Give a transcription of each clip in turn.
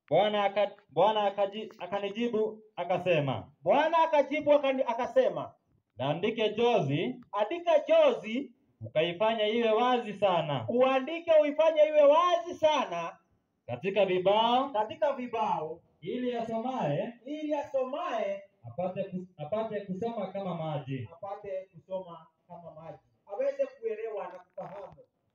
Bwana aka, Bwana akaji, akanijibu akasema, Bwana akajibu akani- akasema, naandike jozi andika jozi, ukaifanya iwe wazi sana uandike uifanye iwe wazi sana katika vibao, katika vibao, ili asomaye ili asomaye apate kus, apate kusoma kama maji. apate kusoma kama maji, aweze kuelewa na kufahamu.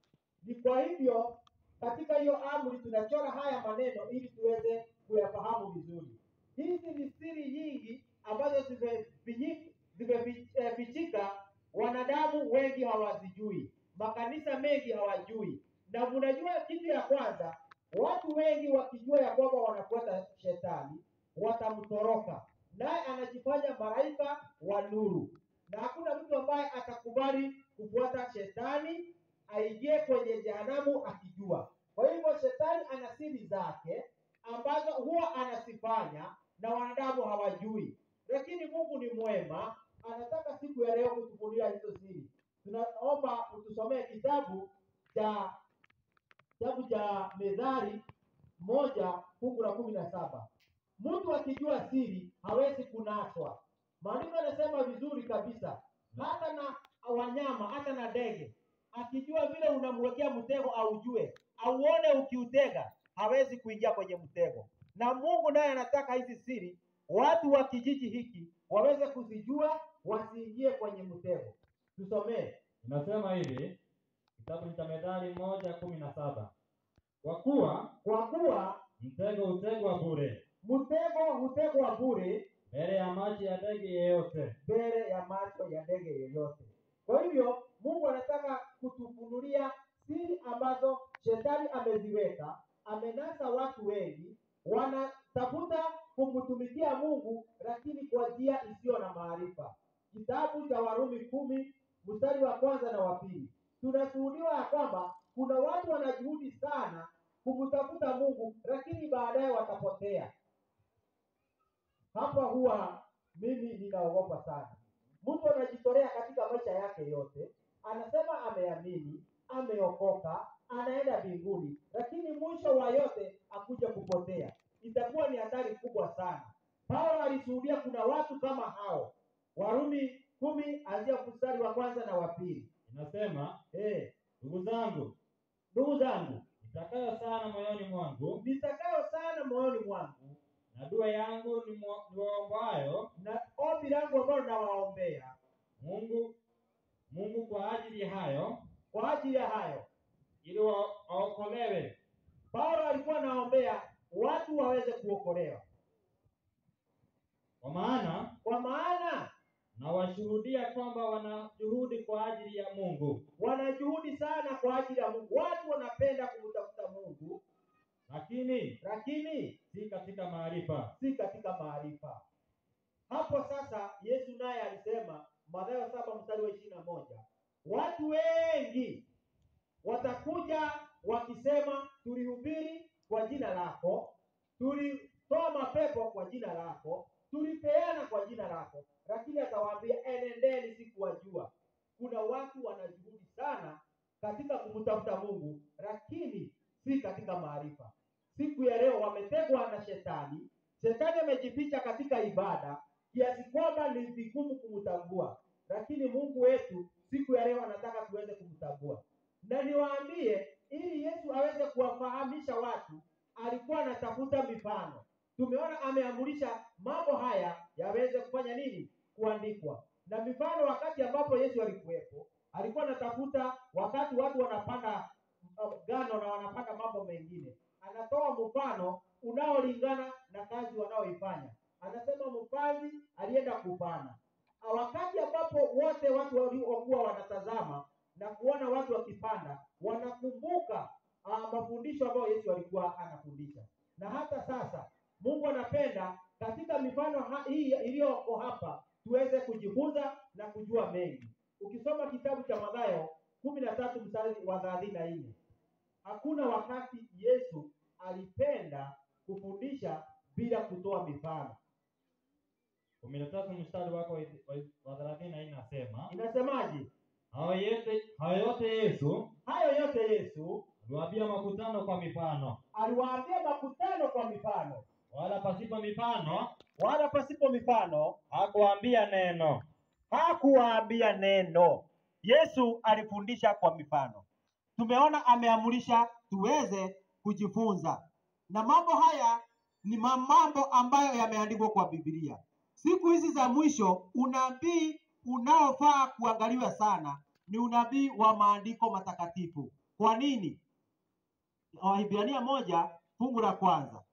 Ni kwa hivyo katika hiyo amri tunachora haya maneno ili tuweze kuyafahamu vizuri. Hizi ni siri nyingi ambazo zimefinyika- zimefichika, wanadamu wengi hawazijui, makanisa mengi hawajui. Na mnajua kitu ya kwanza, watu wengi wakijua ya kwamba wanafuata shetani watamtoroka, naye anajifanya malaika wa nuru, na hakuna mtu ambaye atakubali kufuata shetani aingie kwenye jehanamu akijua. Kwa hivyo shetani ana siri zake ambazo huwa anazifanya na wanadamu hawajui, lakini Mungu ni mwema, anataka siku ya leo kutufunulia hizo siri. Tunaomba utusomee kitabu cha kitabu cha Methali moja fungu la kumi na saba. Mtu akijua siri hawezi kunaswa. Maandiko yanasema vizuri kabisa, hata na wanyama, hata na ndege, akijua vile unamwekea mtego, aujue, auone ukiutega, hawezi kuingia kwenye mtego. Na Mungu naye anataka hizi siri watu wa kijiji hiki waweze kuzijua, wasiingie kwenye mtego. Tusomee. Inasema hivi, kitabu cha Methali moja kumi na saba kwa kuwa Kwa kuwa mtego hutegwa bure mtego hutegwa bure mbele ya maji ya ndege yeyote. mbele ya macho ya ndege yoyote. Kwa hivyo Mungu anataka kutufunulia siri ambazo shetani ameziweka, amenasa watu wengi, wanatafuta kumtumikia Mungu lakini kwa njia isiyo na maarifa. Kitabu cha Warumi kumi mstari wa kwanza na wa pili tunashuhudiwa ya kwamba kuna watu wanajuhudi sana kumtafuta Mungu lakini baadaye watapotea. Hapa huwa mimi ninaogopa sana. Mtu anajitolea katika maisha yake yote, anasema ameamini, ameokoka, anaenda mbinguni, lakini mwisho wa yote akuja kupotea. Itakuwa ni hatari kubwa sana. Paulo alishuhudia kuna watu kama hao. Warumi kumi anzia mstari wa kwanza na wa pili. Inasema, Eh, ndugu zangu, ndugu zangu, nitakayo sana moyoni mwangu nitakayo sana moyoni mwangu na dua yangu ni mwa- niwaombayo na ombi langu ambalo nawaombea Mungu Mungu kwa ajili ya hayo kwa ajili ya hayo ili wa- waokolewe. Paulo alikuwa anaombea watu waweze kuokolewa, Kwa maana kwa maana nawashuhudia kwamba wana juhudi kwa ajili ya Mungu, wanajuhudi sana kwa ajili ya Mungu. Watu wanapenda kumtafuta Mungu, lakini lakini si katika maarifa. si katika maarifa. Hapo sasa Yesu naye alisema Mathayo saba mstari wa ishirini na moja watu wengi watakuja wakisema, tulihubiri kwa jina lako, tulitoa mapepo kwa jina lako, tulipeana kwa jina lako, lakini atawaambia enendeni, sikuwajua. Kuna watu wanajuhudi sana katika kumtafuta Mungu, lakini si katika maarifa. Siku ya leo wametegwa na shetani. Shetani amejificha katika ibada kiasi kwamba ni vigumu kumtambua, lakini Mungu wetu siku ya leo anataka tuweze kumtambua. Na niwaambie, ili Yesu aweze kuwafahamisha watu, alikuwa anatafuta mifano. Tumeona ameamurisha mambo haya yaweze kufanya nini? Kuandikwa na mifano. Wakati ambapo Yesu alikuwepo, alikuwa anatafuta wakati watu wanapanda uh, ngano na wanapanda mambo mengine, anatoa mfano unaolingana na kazi wanaoifanya. Anasema mpanzi alienda kupanda. Ah, Wakati ambapo wote watu waliokuwa wanatazama na kuona watu wakipanda, wanakumbuka uh, mafundisho ambayo Yesu alikuwa anafundisha. Na hata sasa Mungu anapenda katika mifano ha- hii iliyoko hapa tuweze kujifunza na kujua mengi. Ukisoma kitabu cha Mathayo kumi na tatu mstari wa thelathini na nne hakuna wakati Yesu alipenda kufundisha bila kutoa mifano. kumi na tatu mstari wako wa- wa thelathini na nne nasema Inasemaje? hayo yote hayo yote Yesu Hayo yote Yesu aliwaambia makutano kwa mifano, aliwaambia makutano kwa mifano. mifano, wala pasipo mifano wala pasipo mifano hakuambia neno. hakuwaambia neno. Yesu alifundisha kwa mifano. Tumeona ameamurisha tuweze kujifunza, na mambo haya ni ma- mambo ambayo yameandikwa kwa Biblia. Siku hizi za mwisho, unabii unaofaa kuangaliwa sana ni unabii wa maandiko matakatifu. Kwa nini? Wahibrania moja fungu la kwanza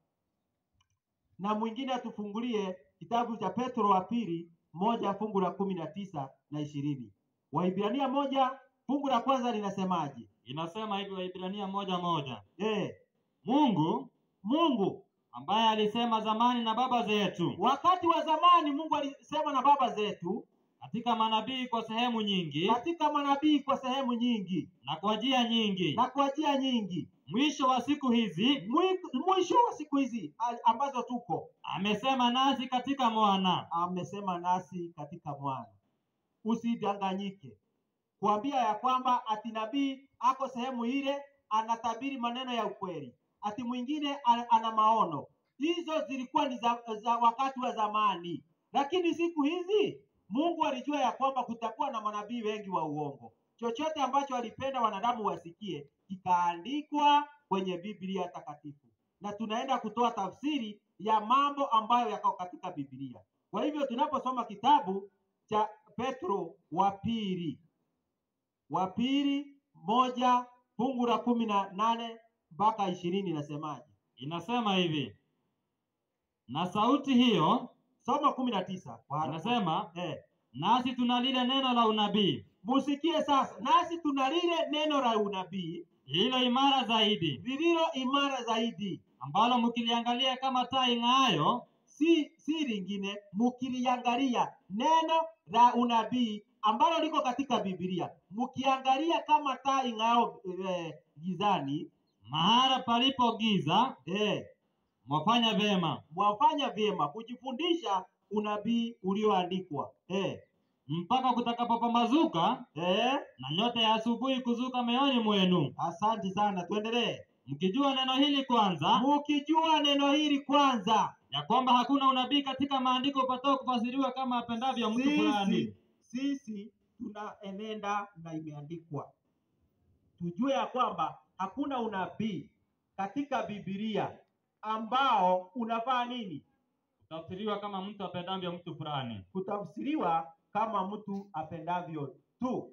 na mwingine atufungulie kitabu cha Petro wa pili moja fungu la kumi na tisa na ishirini. Waibrania moja fungu la kwanza linasemaje? Inasema hivi Waibrania moja moja, Eh, Mungu Mungu ambaye alisema zamani na baba zetu wakati wa zamani Mungu alisema na baba zetu katika manabii kwa sehemu nyingi katika manabii kwa sehemu nyingi na kwa njia nyingi, na kwa njia nyingi. mwisho wa siku hizi Mwi- Mwisho wa siku hizi a- ambazo tuko, amesema nasi katika mwana. amesema nasi katika mwana. Usidanganyike kuambia ya kwamba ati nabii ako sehemu ile anatabiri maneno ya ukweli, ati mwingine a- ana maono. Hizo zilikuwa ni za, za wakati wa zamani, lakini siku hizi Mungu alijua ya kwamba kutakuwa na manabii wengi wa uongo. Chochote ambacho alipenda wanadamu wasikie kikaandikwa kwenye Biblia takatifu, na tunaenda kutoa tafsiri ya mambo ambayo yako katika Biblia. Kwa hivyo tunaposoma kitabu cha Petro wa pili wa pili moja fungu la kumi na nane mpaka ishirini inasemaje? Inasema hivi, na sauti hiyo Soma kumi na tisa kwa haraka. inasema, eh, nasi tuna lile neno la unabii musikie sasa, nasi tuna lile neno la unabii lililo imara zaidi, lililo imara zaidi, ambalo mkiliangalia kama taa ing'aayo si si lingine, mkiliangalia neno la unabii ambalo liko katika Biblia, mkiangalia kama taa ing'ao eh, gizani mahala palipo giza, eh, mwafanya vema, mwafanya vyema kujifundisha unabii ulioandikwa eh, mpaka kutakapopambazuka eh, na nyota ya asubuhi kuzuka mioyoni mwenu, Asante sana, tuendelee. mkijua neno hili kwanza, Mukijua neno hili kwanza, ya kwamba hakuna unabii katika maandiko upatao kufasiriwa kama apendavyo mtu fulani. sisi, sisi tunaenenda na imeandikwa, tujue ya kwamba hakuna unabii katika Biblia ambao unafaa nini Kutafsiriwa kama mtu apendavyo mtu fulani. kutafsiriwa kama mtu apendavyo tu.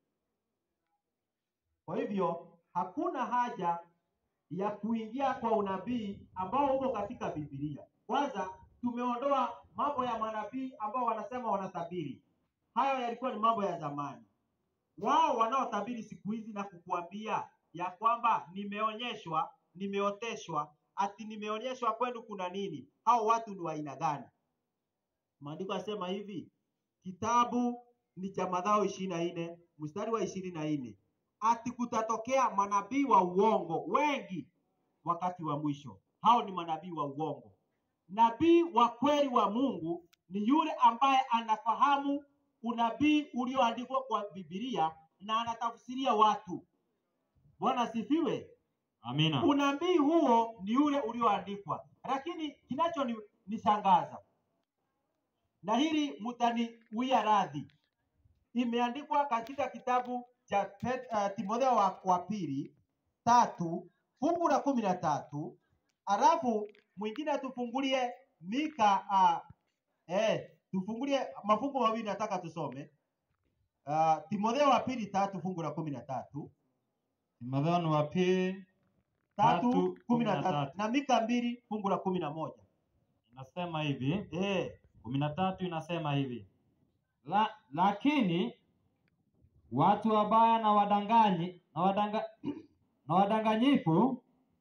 Kwa hivyo hakuna haja ya kuingia kwa unabii ambao uko katika Biblia. Kwanza tumeondoa mambo ya manabii ambao wanasema wanatabiri. Hayo yalikuwa ni mambo ya zamani. Wao wanaotabiri siku hizi na kukuambia ya kwamba nimeonyeshwa, nimeoteshwa, ati nimeonyeshwa kwenu kuna nini. Hao watu ni wa aina gani? Maandiko yasema hivi, kitabu ni cha Mathayo ishirini na nne mstari wa ishirini na nne ati kutatokea manabii wa uongo wengi wakati wa mwisho. Hao ni manabii wa uongo. Nabii wa kweli wa Mungu ni yule ambaye anafahamu unabii ulioandikwa kwa Biblia na anatafsiria watu. Bwana asifiwe. Amina. Unabii huo ni ule ulioandikwa, lakini kinacho nishangaza na hili mtaniwia radhi, imeandikwa katika kitabu cha Pet- uh, Timotheo wa, wa pili tatu fungu la kumi na tatu alafu mwingine atufungulie Mika uh, eh, tufungulie mafungu mawili nataka tusome uh, Timotheo wa pili tatu fungu la kumi na tatu Timotheo ni wa pili tatu Tatu, kumi na kumi na tatu tatu. na Mika mbili fungu la kumi na moja inasema hivi, eh, kumi na tatu inasema hivi la, lakini watu wabaya na wadanganyi na wadanga, na wadanganyifu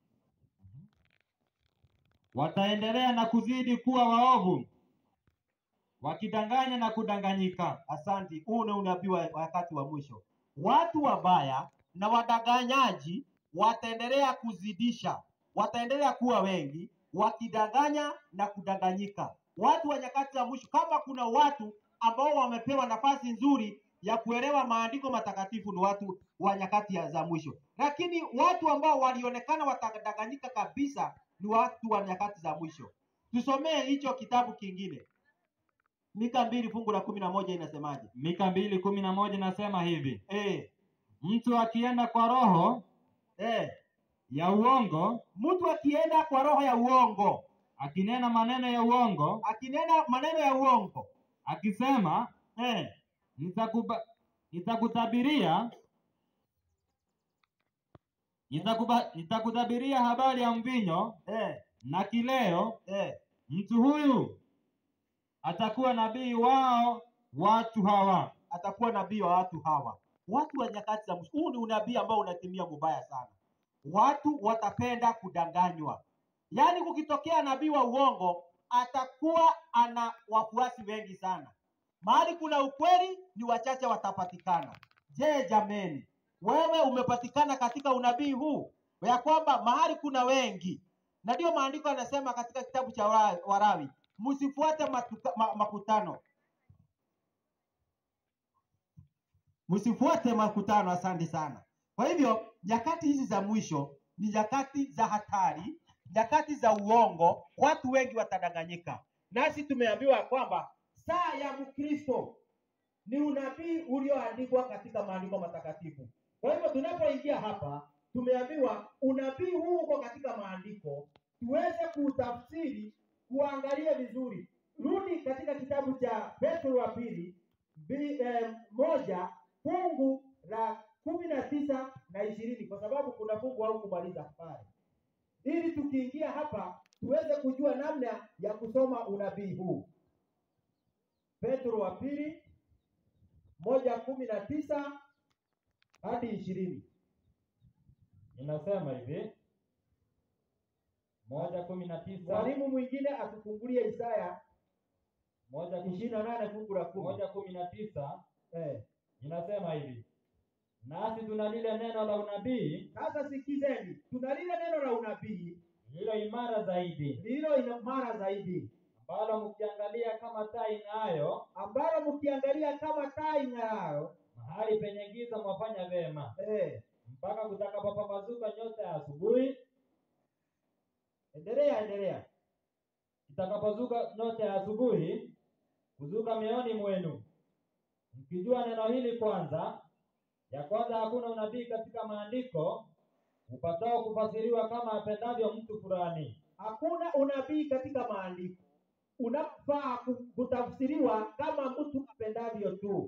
wataendelea na kuzidi kuwa waovu wakidanganya na kudanganyika. Asante. Huu ni unabii wa wakati wa mwisho. Watu wabaya na wadanganyaji wataendelea kuzidisha, wataendelea kuwa wengi, wakidanganya na kudanganyika. Watu wa nyakati za mwisho, kama kuna watu ambao wamepewa nafasi nzuri ya kuelewa maandiko matakatifu, ni watu wa nyakati ya- za mwisho. Lakini watu ambao walionekana watadanganyika kabisa ni watu wa nyakati za mwisho. Tusomee hicho kitabu kingine, Mika mbili fungu la kumi na moja inasemaje? Mika mbili kumi na moja inasema hivi, Eh, mtu akienda kwa roho eh, ya uongo mtu akienda kwa roho ya uongo akinena maneno ya uongo akinena maneno ya uongo akisema eh, nitakuba nitakutabiria nitakuba, nitakutabiria habari ya mvinyo eh, na kileo eh, mtu huyu atakuwa nabii wao watu hawa atakuwa nabii wa watu hawa, watu wa nyakati za mwisho. Huu ni unabii ambao unatimia mubaya sana. Watu watapenda kudanganywa, yaani kukitokea nabii wa uongo atakuwa ana wafuasi wengi sana. Mahali kuna ukweli, ni wachache watapatikana. Je, jameni, wewe umepatikana katika unabii huu ya kwamba mahali kuna wengi? Na ndiyo maandiko yanasema katika kitabu cha Wa- Warawi, msifuate matuka- ma, makutano msifuate makutano. Asante sana. Kwa hivyo nyakati hizi za mwisho ni nyakati za hatari, nyakati za uongo, watu wengi watadanganyika. Nasi tumeambiwa kwamba saa ya Mkristo ni unabii ulioandikwa katika maandiko matakatifu. Kwa hivyo tunapoingia hapa, tumeambiwa unabii huu uko katika maandiko, tuweze kuutafsiri, kuangalia vizuri. Rudi katika kitabu cha Petro wa pili bi- eh, moja fungu la kumi na tisa na ishirini kwa sababu kuna fungu au kumaliza pale, ili tukiingia hapa tuweze kujua namna ya kusoma unabii huu. Petro wa pili moja kumi na tisa hadi ishirini. inasema hivi moja kumi na tisa Mwalimu mwingine atufungulie Isaya moja kumi- ishirini na nane fungu la kumi. moja kumi na tisa Eh, inasema hivi nasi tuna lile neno la unabii sasa sikizeni, tuna lile neno la unabii lililo imara zaidi lililo imara zaidi ambalo mkiangalia kama taa ing'aayo ambalo mkiangalia kama taa ing'aayo mahali penye giza mwafanya vyema eh, mpaka kutakapopambazuka nyota ya asubuhi endelea endelea. itakapozuka nyota ya asubuhi kuzuka mioyoni mwenu mkijua neno hili kwanza ya kwanza hakuna unabii katika maandiko upatao kufasiriwa kama apendavyo mtu fulani Hakuna unabii katika maandiko unafaa ku- kutafsiriwa kama mtu apendavyo tu,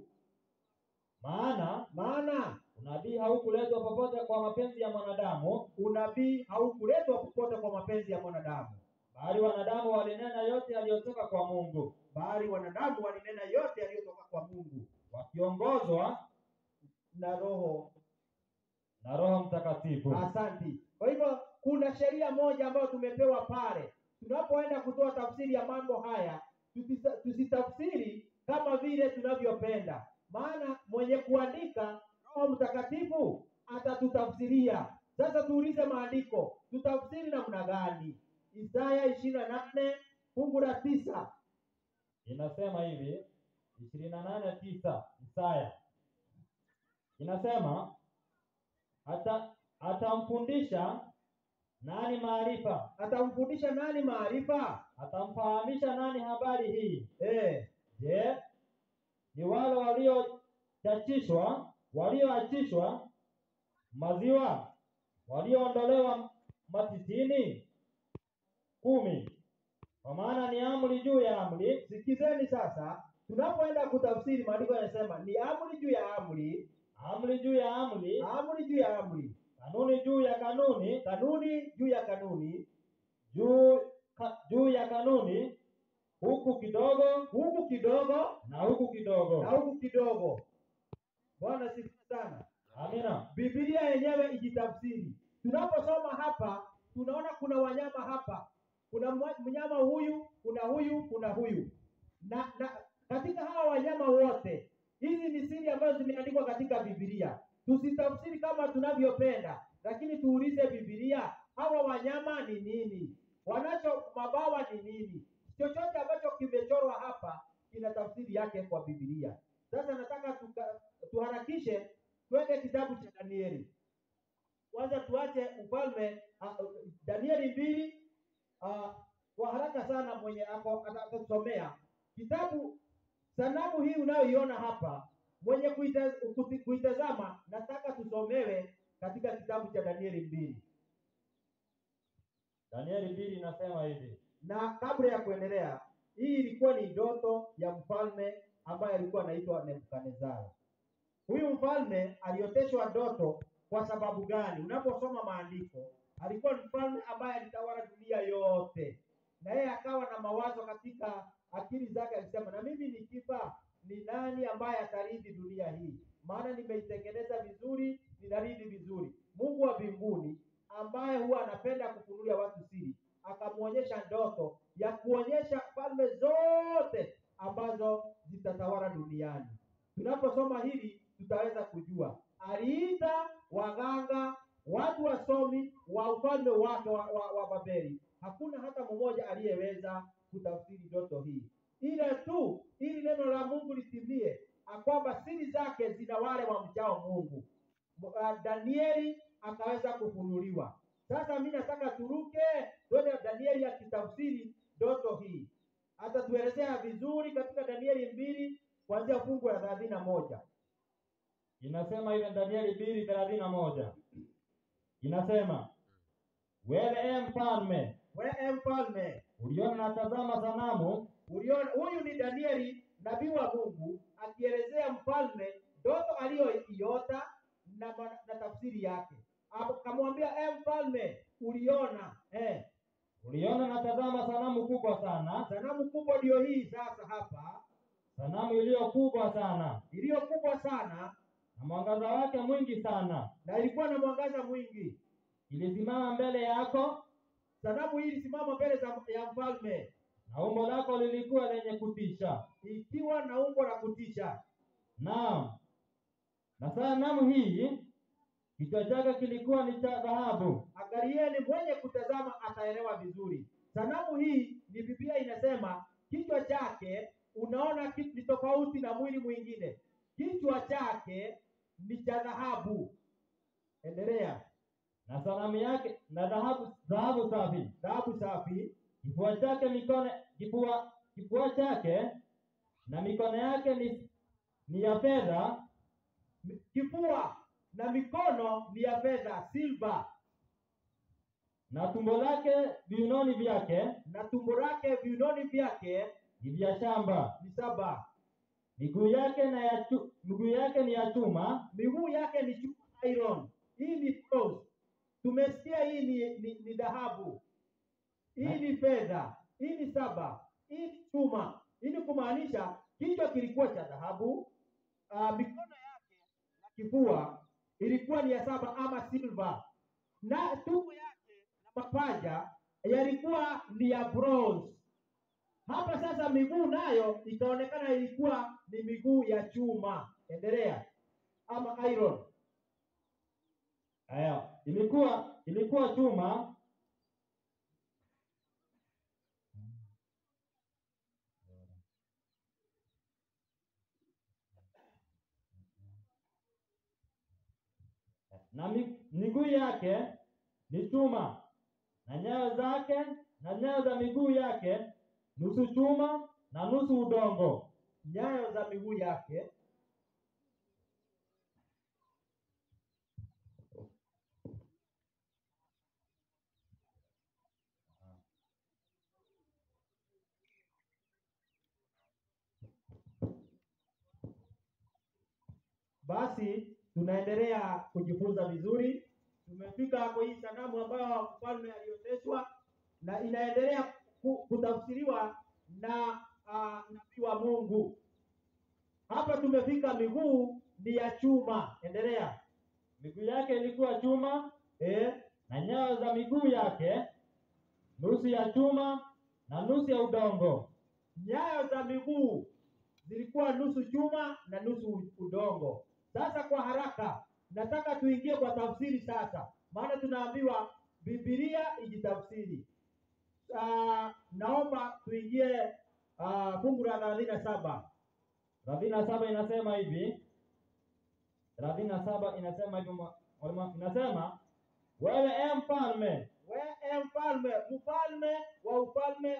maana maana unabii haukuletwa popote kwa mapenzi ya mwanadamu unabii haukuletwa popote kwa mapenzi ya mwanadamu, bali wanadamu walinena yote yaliyotoka kwa mungu bali wanadamu walinena yote yaliyotoka kwa Mungu wakiongozwa na Roho. na roho mtakatifu Asanti. Kwa hivyo kuna sheria moja ambayo tumepewa pale, tunapoenda kutoa tafsiri ya mambo haya tusisa- tusitafsiri kama vile tunavyopenda, maana mwenye kuandika Roho Mtakatifu atatutafsiria. Sasa tuulize maandiko, tutafsiri namna gani? Isaya ishirini na nane fungu la tisa. inasema hivi ishirini na nane tisa Isaya inasema ata atamfundisha nani maarifa, Atamfundisha nani maarifa? atamfahamisha nani habari hii? Eh, Je, ni wale waliochachishwa walioachishwa maziwa walioondolewa matitini? kumi. Kwa maana ni amri juu ya amri, sikizeni sasa, tunapoenda kutafsiri maandiko yanasema ni amri juu ya amri, amri juu ya amri, amri juu ya amri, kanuni juu ya kanuni, kanuni juu ya kanuni, juu ka, juu ya kanuni, huku kidogo huku kidogo na huku kidogo. na huku kidogo. Bwana sifiwe sana. Amina. Biblia yenyewe ijitafsiri. Tunaposoma hapa, tunaona kuna wanyama hapa, kuna mwa- mnyama huyu, kuna huyu, kuna huyu na, na katika hawa wanyama wote, hizi ni siri ambazo zimeandikwa katika Biblia. Tusitafsiri kama tunavyopenda, lakini tuulize Biblia, hawa wanyama ni nini? Wanacho mabawa ni nini? Chochote ambacho kimechorwa hapa kina tafsiri yake kwa Biblia. Sasa nataka tuka, tuharakishe twende kitabu cha Danieli. Kwanza tuache ufalme uh, Danieli mbili kwa haraka sana mwenye ako ata- atatusomea kitabu sanamu hii unayoiona hapa mwenye kuita- kuti- kuitazama nataka tusomewe katika kitabu cha danieli mbili Danieli mbili inasema hivi. na kabla ya kuendelea hii ilikuwa ni ndoto ya mfalme ambaye alikuwa anaitwa nebukadnezari huyu mfalme alioteshwa ndoto kwa sababu gani unaposoma maandiko alikuwa ni mfalme ambaye alitawala dunia yote na yeye akawa na mawazo katika akili zake alisema na mimi nikifa ni nani ambaye atarithi dunia hii maana nimeitengeneza vizuri ninarithi vizuri mungu wa mbinguni ambaye huwa anapenda kufunulia watu siri akamwonyesha ndoto ya kuonyesha falme zote ambazo zitatawala duniani tunaposoma hili tutaweza kujua aliita waganga watu wasomi wa ufalme wake wa, wa, wa babeli hakuna hata mmoja aliyeweza kutafsiri ndoto hii ile tu ili neno la mungu litimie kwamba siri zake zina wale wamchao mungu uh, danieli akaweza kufunuliwa sasa mi nataka turuke twende danieli akitafsiri ndoto hii atatuelezea vizuri katika danieli mbili kuanzia fungu la thelathini na moja Inasema ile Danieli mbili thelathini na moja inasema wewe e mfalme wee mfalme uliona natazama sanamu uliona huyu ni danieli nabii wa mungu akielezea mfalme ndoto aliyoiota na, ma- na tafsiri yake akamwambia e mfalme uliona eh, uliona natazama sanamu kubwa sana sanamu kubwa ndiyo hii sasa hapa sanamu iliyo kubwa sana iliyo kubwa sana na mwangaza wake mwingi sana na ilikuwa na mwangaza mwingi ilisimama mbele yako sanamu hii ilisimama mbele za ya mfalme na umbo lako lilikuwa lenye kutisha ikiwa na umbo la kutisha naam na sanamu hii kichwa chake kilikuwa ni cha dhahabu angalieni mwenye kutazama ataelewa vizuri sanamu hii ni biblia inasema kichwa chake unaona kitu ni tofauti na mwili mwingine kichwa chake ni cha dhahabu endelea na sanamu yake na dhahabu dhahabu safi dhahabu safi kifua chake mikono kifua kifua chake na mikono yake ni ni ya fedha mi- kifua na mikono ni ya fedha silva na tumbo lake viunoni vyake na tumbo lake viunoni vyake ni vya shamba ni saba miguu yake na ya chu, miguu yake ni ya chuma miguu yake ni chuma iron hii ni bronze tumesikia hii ni, ni, ni dhahabu hii ni fedha hii ni saba hii ni chuma hii ni kumaanisha kichwa kilikuwa cha dhahabu uh, mikono yake na kifua ilikuwa ni ya saba ama silver na tumbo yake na mapaja yalikuwa ni ya bronze hapa sasa miguu nayo ikaonekana ilikuwa ni miguu ya chuma endelea ama iron aya ilikuwa ilikuwa chuma na mi- miguu yake ni chuma na nyayo zake na nyayo za miguu yake nusu chuma na nusu udongo nyayo za miguu yake basi tunaendelea kujifunza vizuri tumefika hapo hii sanamu ambayo mfalme alioteshwa na inaendelea ku- kutafsiriwa na uh, nabii wa mungu hapa tumefika miguu ni ya chuma endelea miguu yake ilikuwa chuma eh? na nyayo za miguu yake nusu ya chuma na nusu ya udongo nyayo za miguu zilikuwa nusu chuma na nusu udongo sasa kwa haraka nataka tuingie kwa tafsiri sasa maana tunaambiwa bibilia ijitafsiri uh, naomba tuingie uh, fungu la thelathini na saba thelathini na saba inasema hivi thelathini na saba inasema hivi mwa- mwalimu, inasema wewe e mfalme we e mfalme mfalme wa ufalme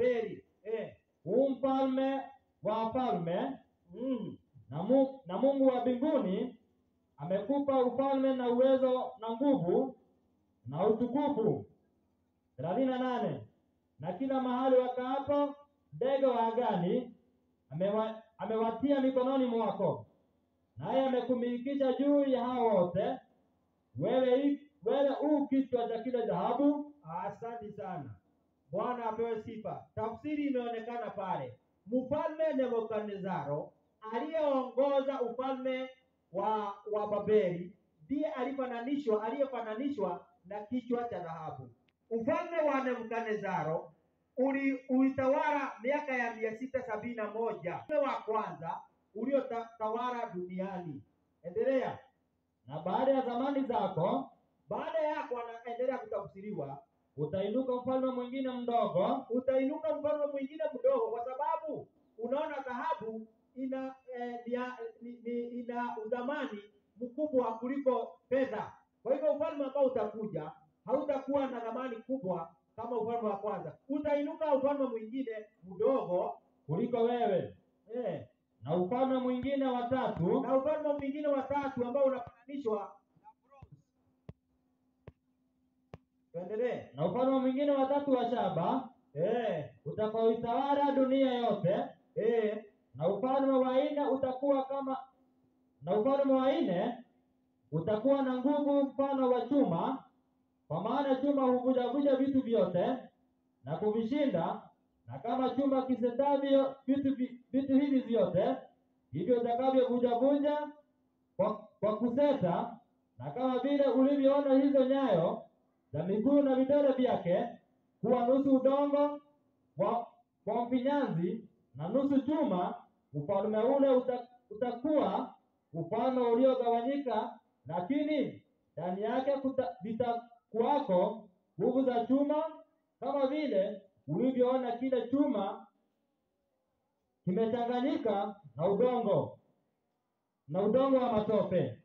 Babeli. Eh. huu mfalme wa wafalme Mm. na, mu, na Mungu wa mbinguni amekupa ufalme na uwezo na nguvu na utukufu. thelathini na nane na kila mahali wakaapo ndege wa angani amewa, amewatia mikononi mwako, naye amekumilikisha juu ya hao wote. Wewe i- wewe u kichwa cha kile dhahabu. Asante sana. Bwana apewe sifa. Tafsiri imeonekana pale. Mfalme Nebukadnezaro aliyeongoza ufalme wa wa Babeli ndiye alifananishwa aliyefananishwa na kichwa cha dhahabu. Ufalme wa Nebukadnezaro uli ulitawala miaka ya mia sita sabini na moja ufalme wa kwanza uliotawala duniani. Endelea. Na baada ya zamani zako Baada yako anaendelea kutafsiriwa utainuka mfalme mwingine mdogo utainuka mfalme mwingine mdogo, kwa sababu unaona dhahabu ina eh, nia- ni, ni, ina udhamani mkubwa kuliko fedha. Kwa hivyo ufalme ambao utakuja hautakuwa na dhamani kubwa kama ufalme wa kwanza. Utainuka ufalme mwingine mdogo kuliko wewe, eh, na ufalme mwingine wa tatu na ufalme mwingine wa tatu ambao unafananishwa na bronze. Tuendelee. na ufalme mwingine wa tatu wa shaba Eh, utakaoitawala dunia yote, eh, na ufalme wa nne utakuwa kama na ufalme wa nne utakuwa na nguvu mfano wa chuma, kwa maana chuma huvujavuja vitu vyote na kuvishinda, na kama chuma kisendavyo vitu vi- vitu hivi vyote, hivyo utakavyovunjavunja kwa, kwa kuseta, na kama vile ulivyoona hizo nyayo za miguu na vidole vyake kuwa nusu udongo wa, wa mfinyanzi na nusu chuma, ufalme ule uta, utakuwa ufalme uliogawanyika, lakini ndani yake kuta- zitakuwako nguvu za chuma, kama vile ulivyoona kile chuma kimechanganyika na udongo na udongo wa matope,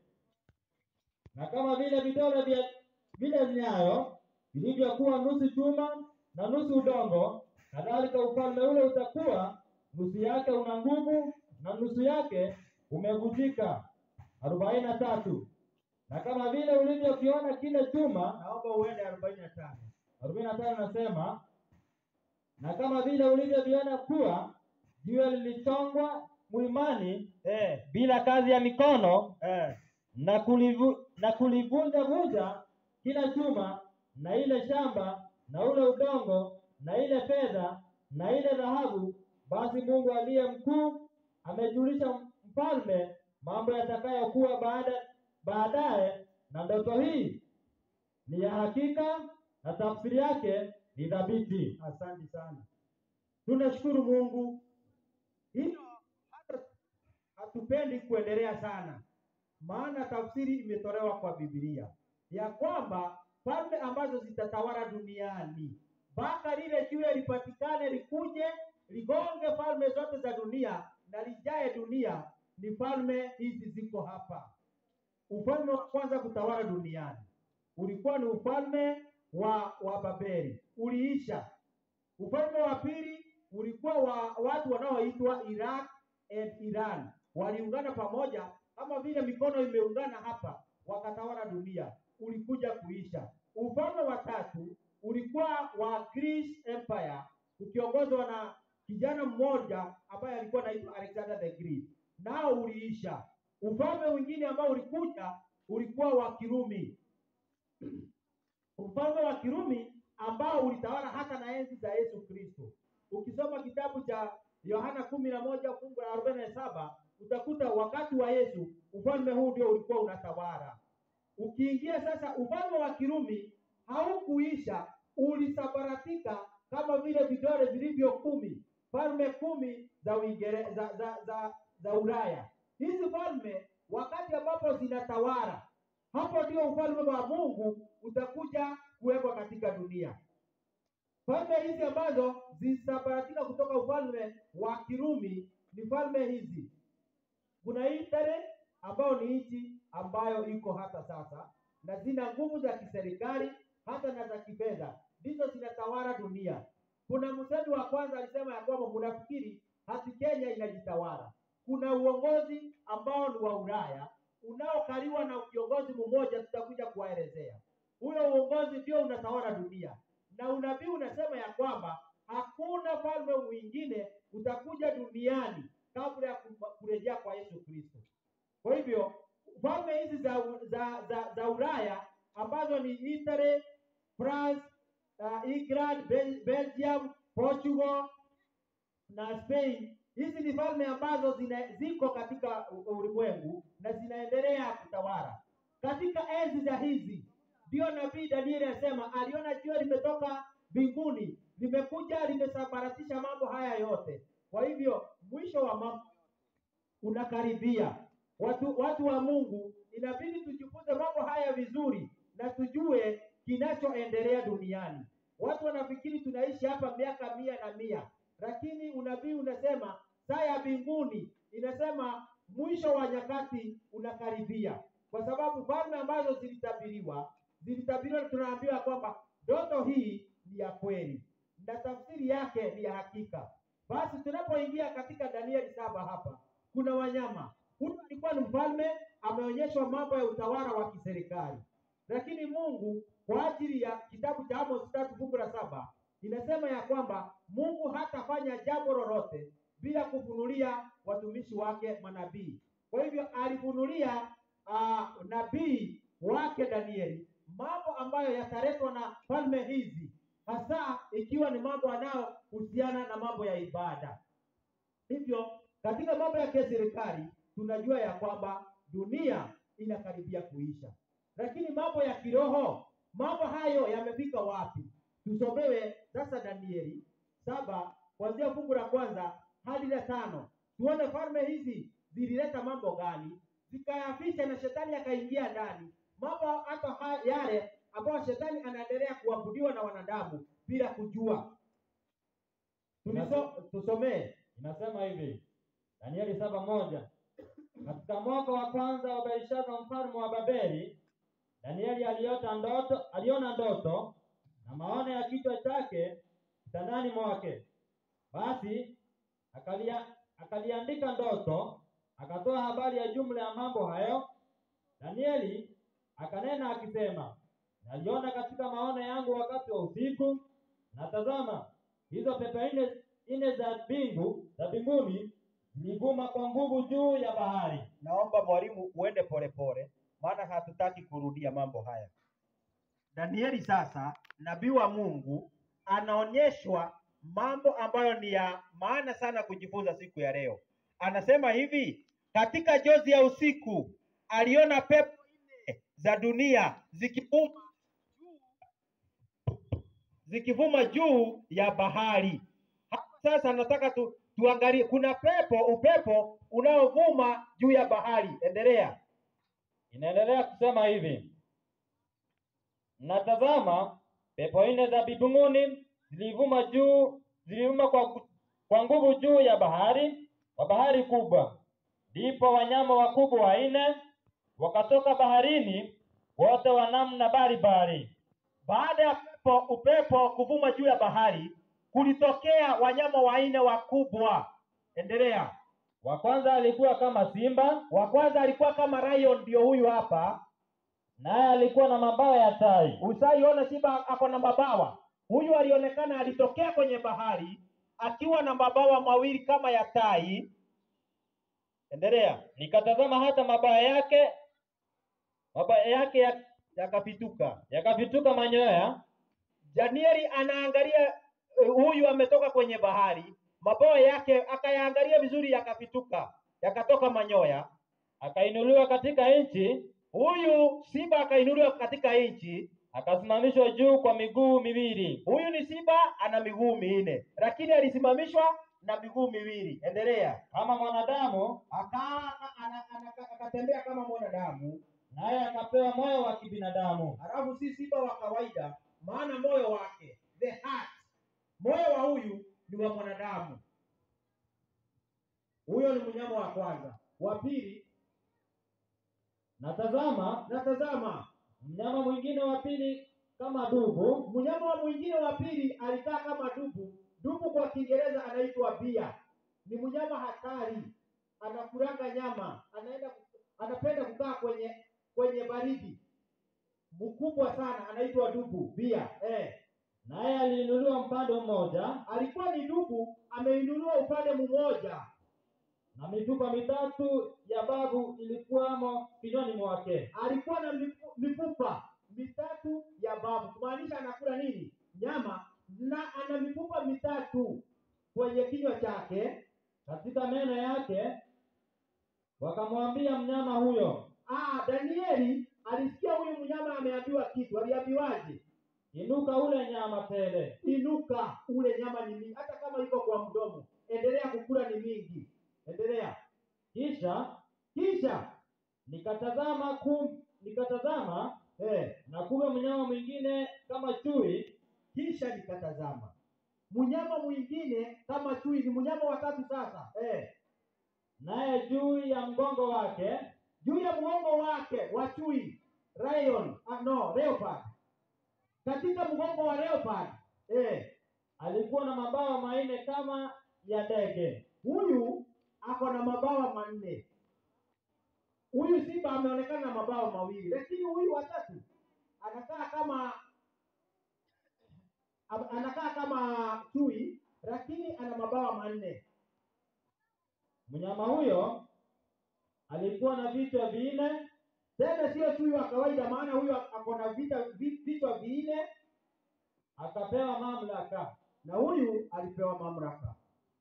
na kama vile vidole vya vile nyayo vilivyokuwa nusu chuma na nusu udongo, kadhalika ufalme ule utakuwa nusu yake una nguvu na nusu yake umevunjika. arobaini na tatu. Na kama vile ulivyokiona kile chuma, naomba uende arobaini na tano. arobaini na tano nasema, na kama vile ulivyoviona kuwa jiwe lilichongwa mlimani Eh, bila kazi ya mikono eh, na kulivu, na kulivunja vunja kila chuma na ile shamba na ule udongo na ile fedha na ile dhahabu, basi Mungu aliye mkuu amejulisha mfalme mambo yatakayokuwa baada baadaye, na ndoto hii ni ya hakika na tafsiri yake ni thabiti. asante sana. Tunashukuru Mungu. Hilo hata hatupendi kuendelea sana, maana tafsiri imetolewa kwa Biblia ya kwamba falme ambazo zitatawala duniani mpaka lile jiwe lipatikane, likuje ligonge falme zote za dunia na lijae dunia, ni falme hizi ziko hapa. Ufalme wa kwanza kutawala duniani ulikuwa ni ufalme wa wa Babeli, uliisha. Ufalme wa pili ulikuwa wa watu wanaoitwa Iraq and Iran, waliungana pamoja kama vile mikono imeungana hapa, wakatawala dunia, ulikuja kuisha. Ufalme wa tatu ulikuwa wa Greece Empire, ukiongozwa na kijana mmoja ambaye alikuwa anaitwa Alexander the Great, nao uliisha. Ufalme mwingine ambao ulikuja ulikuwa wa Kirumi ufalme wa Kirumi ambao ulitawala hata na enzi za Yesu Kristo. Ukisoma kitabu cha Yohana kumi na moja fungu la arobaini na saba utakuta wakati wa Yesu ufalme huu ndio ulikuwa unatawala. Ukiingia sasa, ufalme wa Kirumi haukuisha, ulisambaratika kama vile vidole vilivyo kumi, falme kumi za Uingereza za, za, za, za Ulaya. Hizi falme wakati ambapo zinatawala hapo ndio ufalme wa Mungu utakuja kuwekwa katika dunia. Falme hizi ambazo zisambaratika kutoka ufalme wa Kirumi ni falme hizi. Kuna Italy ambayo ni nchi ambayo iko hata sasa na zina nguvu za kiserikali hata na za kifedha, ndizo zinatawala dunia. Kuna msemi wa kwanza alisema ya kwamba mnafikiri hati Kenya inajitawala. Kuna uongozi ambao ni wa Ulaya unaokaliwa na kiongozi mmoja, tutakuja kuwaelezea. Huyo uongozi ndio unatawala dunia, na unabii unasema ya kwamba hakuna falme mwingine utakuja duniani kabla ya ku- kurejea kwa Yesu Kristo. Kwa hivyo falme hizi za, za, za, za Ulaya ambazo ni Italy, France, uh, England, Bel Belgium, Portugal na Spain. Hizi ni falme ambazo zina, ziko katika u- ulimwengu na zinaendelea kutawala. Katika enzi za hizi ndio nabii Danieli asema aliona jua limetoka mbinguni limekuja limesambaratisha mambo haya yote. Kwa hivyo mwisho wa mambo unakaribia. Watu watu wa Mungu, inabidi tujifunze mambo haya vizuri na tujue kinachoendelea duniani. Watu wanafikiri tunaishi hapa miaka mia na mia, lakini unabii unasema saa ya mbinguni inasema mwisho wa nyakati unakaribia, kwa sababu falme ambazo zilitabiriwa zilitabiriwa, tunaambiwa kwamba ndoto hii ni ya kweli na tafsiri yake ni ya hakika. Basi tunapoingia katika Danieli saba hapa kuna wanyama. Huyu alikuwa ni mfalme, ameonyeshwa mambo ya utawala wa kiserikali, lakini Mungu kwa ajili ya kitabu cha Amos tatu fungu la saba inasema ya kwamba Mungu hatafanya jambo lolote bila kufunulia watumishi wake manabii. Kwa hivyo alifunulia uh, nabii wake Danieli mambo ambayo yataletwa na falme hizi, hasa ikiwa ni mambo yanayohusiana na mambo ya ibada. Hivyo katika mambo ya kiserikali tunajua ya kwamba dunia inakaribia kuisha, lakini mambo ya kiroho, mambo hayo yamefika wapi? Tusomewe sasa Danieli saba kuanzia fungu la kwanza hadi la tano, tuone falme hizi zilileta mambo gani, zikayafisha na shetani akaingia ndani, mambo hata ha- yale ambayo shetani anaendelea kuabudiwa na wanadamu bila kujua. Tuliso, tusomee Inasema hivi Danieli saba moja katika mwaka wa kwanza wa Belshaza mfalme wa Babeli, Danieli aliota ndoto, aliona ndoto na maono ya kichwa chake kitandani mwake. Basi akalia, akaliandika ndoto, akatoa habari ya jumla ya mambo hayo. Danieli akanena akisema, naliona katika maono yangu wakati wa usiku, na tazama, hizo pepe nne nne za mbingu za mbinguni zilivuma kwa nguvu juu ya bahari. Naomba mwalimu uende polepole, maana hatutaki kurudia mambo haya. Danieli sasa, nabii wa Mungu, anaonyeshwa mambo ambayo ni ya maana sana kujifunza siku ya leo. Anasema hivi, katika jozi ya usiku aliona pepo nne za dunia zikivuma zikivuma juu ya bahari. Hapa sasa nataka tu, tuangalie kuna pepo upepo unaovuma juu ya bahari. Endelea. Inaendelea kusema hivi, natazama pepo nne za mbinguni zilivuma juu zilivuma kwa, kwa nguvu juu ya bahari kwa bahari kubwa. Ndipo wanyama wakubwa wanne wakatoka baharini, wote wa namna mbalimbali. Baada ya pepo upepo kuvuma juu ya bahari, kulitokea wanyama wanne wakubwa. Endelea. Wa kwanza alikuwa kama simba, Wa kwanza alikuwa kama lion, ndio huyu hapa. naye alikuwa na mabawa ya tai. Usaiona simba ako na mabawa. Huyu alionekana alitokea kwenye bahari akiwa na mabawa mawili kama ya tai. Endelea. Nikatazama hata mabawa yake mabawa yake ya- Yakapituka. yakavituka manyoya Danieli anaangalia eh, huyu ametoka kwenye bahari, mabawa yake akayaangalia vizuri, yakapituka, yakatoka manyoya. akainuliwa katika nchi, Huyu simba akainuliwa katika nchi. akasimamishwa juu kwa miguu miwili, Huyu ni simba, ana miguu minne, lakini alisimamishwa na miguu miwili. Endelea. kama mwanadamu, Aka- ana- ana- akatembea kama mwanadamu, naye akapewa moyo wa kibinadamu. halafu si simba wa kawaida, maana moyo wake the heart, moyo wa huyu ni wa mwanadamu. Huyo ni mnyama wa kwanza. Wa pili, Na tazama, na tazama, mnyama mwingine wa pili kama dubu, Mnyama wa mwingine wa pili alikaa kama dubu. Dubu kwa Kiingereza anaitwa bia. Ni mnyama hatari, anakuranga nyama, anaenda anapenda kukaa kwenye kwenye baridi, mkubwa sana, anaitwa dubu bia. Eh, naye aliinuliwa mpande mmoja, alikuwa ni dubu, ameinuliwa upande mmoja, na mifupa mitatu ya babu ilikuwamo kinywani mwake. alikuwa na mifu- mifupa mitatu ya babu, kumaanisha anakula nini? Nyama, na ana mifupa mitatu kwenye kinywa chake. Katika meno yake wakamwambia mnyama huyo, Ah, Danieli alisikia huyu mnyama ameambiwa kitu. Aliambiwaje? inuka ule nyama tele. Inuka ule nyama ni mingi, hata kama iko kwa mdomo, endelea kukula, ni mingi. Endelea. Kisha Kisha nikatazama kum, nikatazama eh, na kumbe mnyama mwingine kama chui kisha nikatazama mnyama mwingine kama chui. Ni mnyama wa tatu sasa eh, naye juu ya mgongo wake juu ya mgongo wake wa chui lion, ah, no leopard. Katika mgongo wa leopard eh, alikuwa na mabawa manne kama ya ndege. huyu ako na mabawa manne. Huyu simba ameonekana na mabawa mawili, lakini huyu watatu anakaa kama am- anakaa kama chui, lakini ana mabawa manne. Mnyama huyo alikuwa na vichwa vinne, Tena sio chui wa kawaida, maana huyu ako na vita vi- vichwa vinne, akapewa mamlaka. na huyu alipewa mamlaka.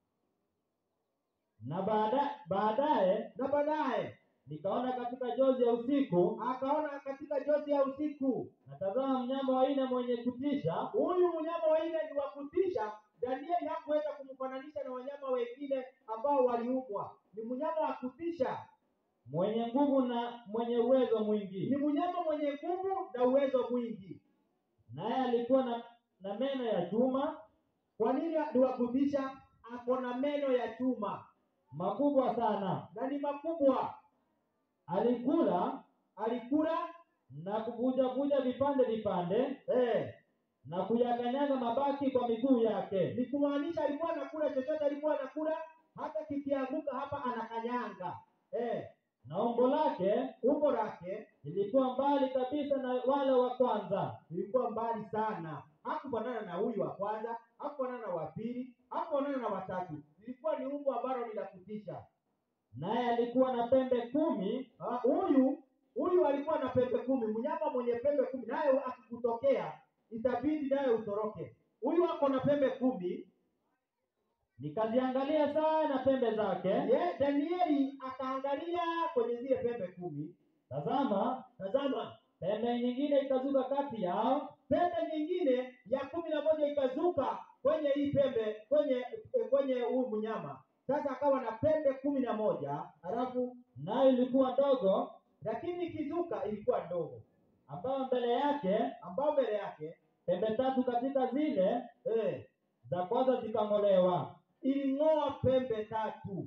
Na baada baadaye Na baadaye nikaona katika jozi ya usiku, akaona katika jozi ya usiku, natazama mnyama wa aina mwenye kutisha, huyu mnyama wa nne ni wa kutisha. Danieli hakuweza kumfananisha na wanyama wengine ambao waliumbwa. Ni mnyama wa kutisha, mwenye nguvu na mwenye uwezo ni mwingi, mnyama mwenye nguvu na uwezo mwingi. naye alikuwa na, na meno ya chuma Kwa nini ni wa kutisha? Ako na meno ya chuma makubwa sana. na ni makubwa. Alikula Alikula na kuvujavuja vipande vipande eh, na kuyakanyaga mabaki kwa miguu yake. ni kumaanisha alikuwa anakula chochote, alikuwa anakula hata kikianguka hapa anakanyanga eh, Na umbo lake umbo lake lilikuwa mbali kabisa na wale wa kwanza, ilikuwa mbali sana, hakufanana na huyu wa kwanza, hakufanana na wa pili, hakufanana na watatu. Ilikuwa ni umbo ambalo ni la kutisha. naye alikuwa na pembe kumi Ah, Huyu huyu alikuwa na pembe kumi, mnyama mwenye pembe kumi, naye akikutokea itabidi naye utoroke. Huyu ako na pembe kumi. nikaziangalia sana pembe zake, Ye, Danieli akaangalia kwenye zile pembe kumi. tazama, Tazama, pembe nyingine ikazuka kati yao, pembe nyingine ya kumi na moja ikazuka kwenye hii pembe kwenye eh, kwenye huyu mnyama. Sasa akawa na pembe kumi na moja halafu nayo ilikuwa ndogo, lakini ikizuka ilikuwa ndogo, ambayo mbele yake ambao mbele yake pembe tatu katika zile eh, za kwanza zikang'olewa, iling'oa pembe tatu.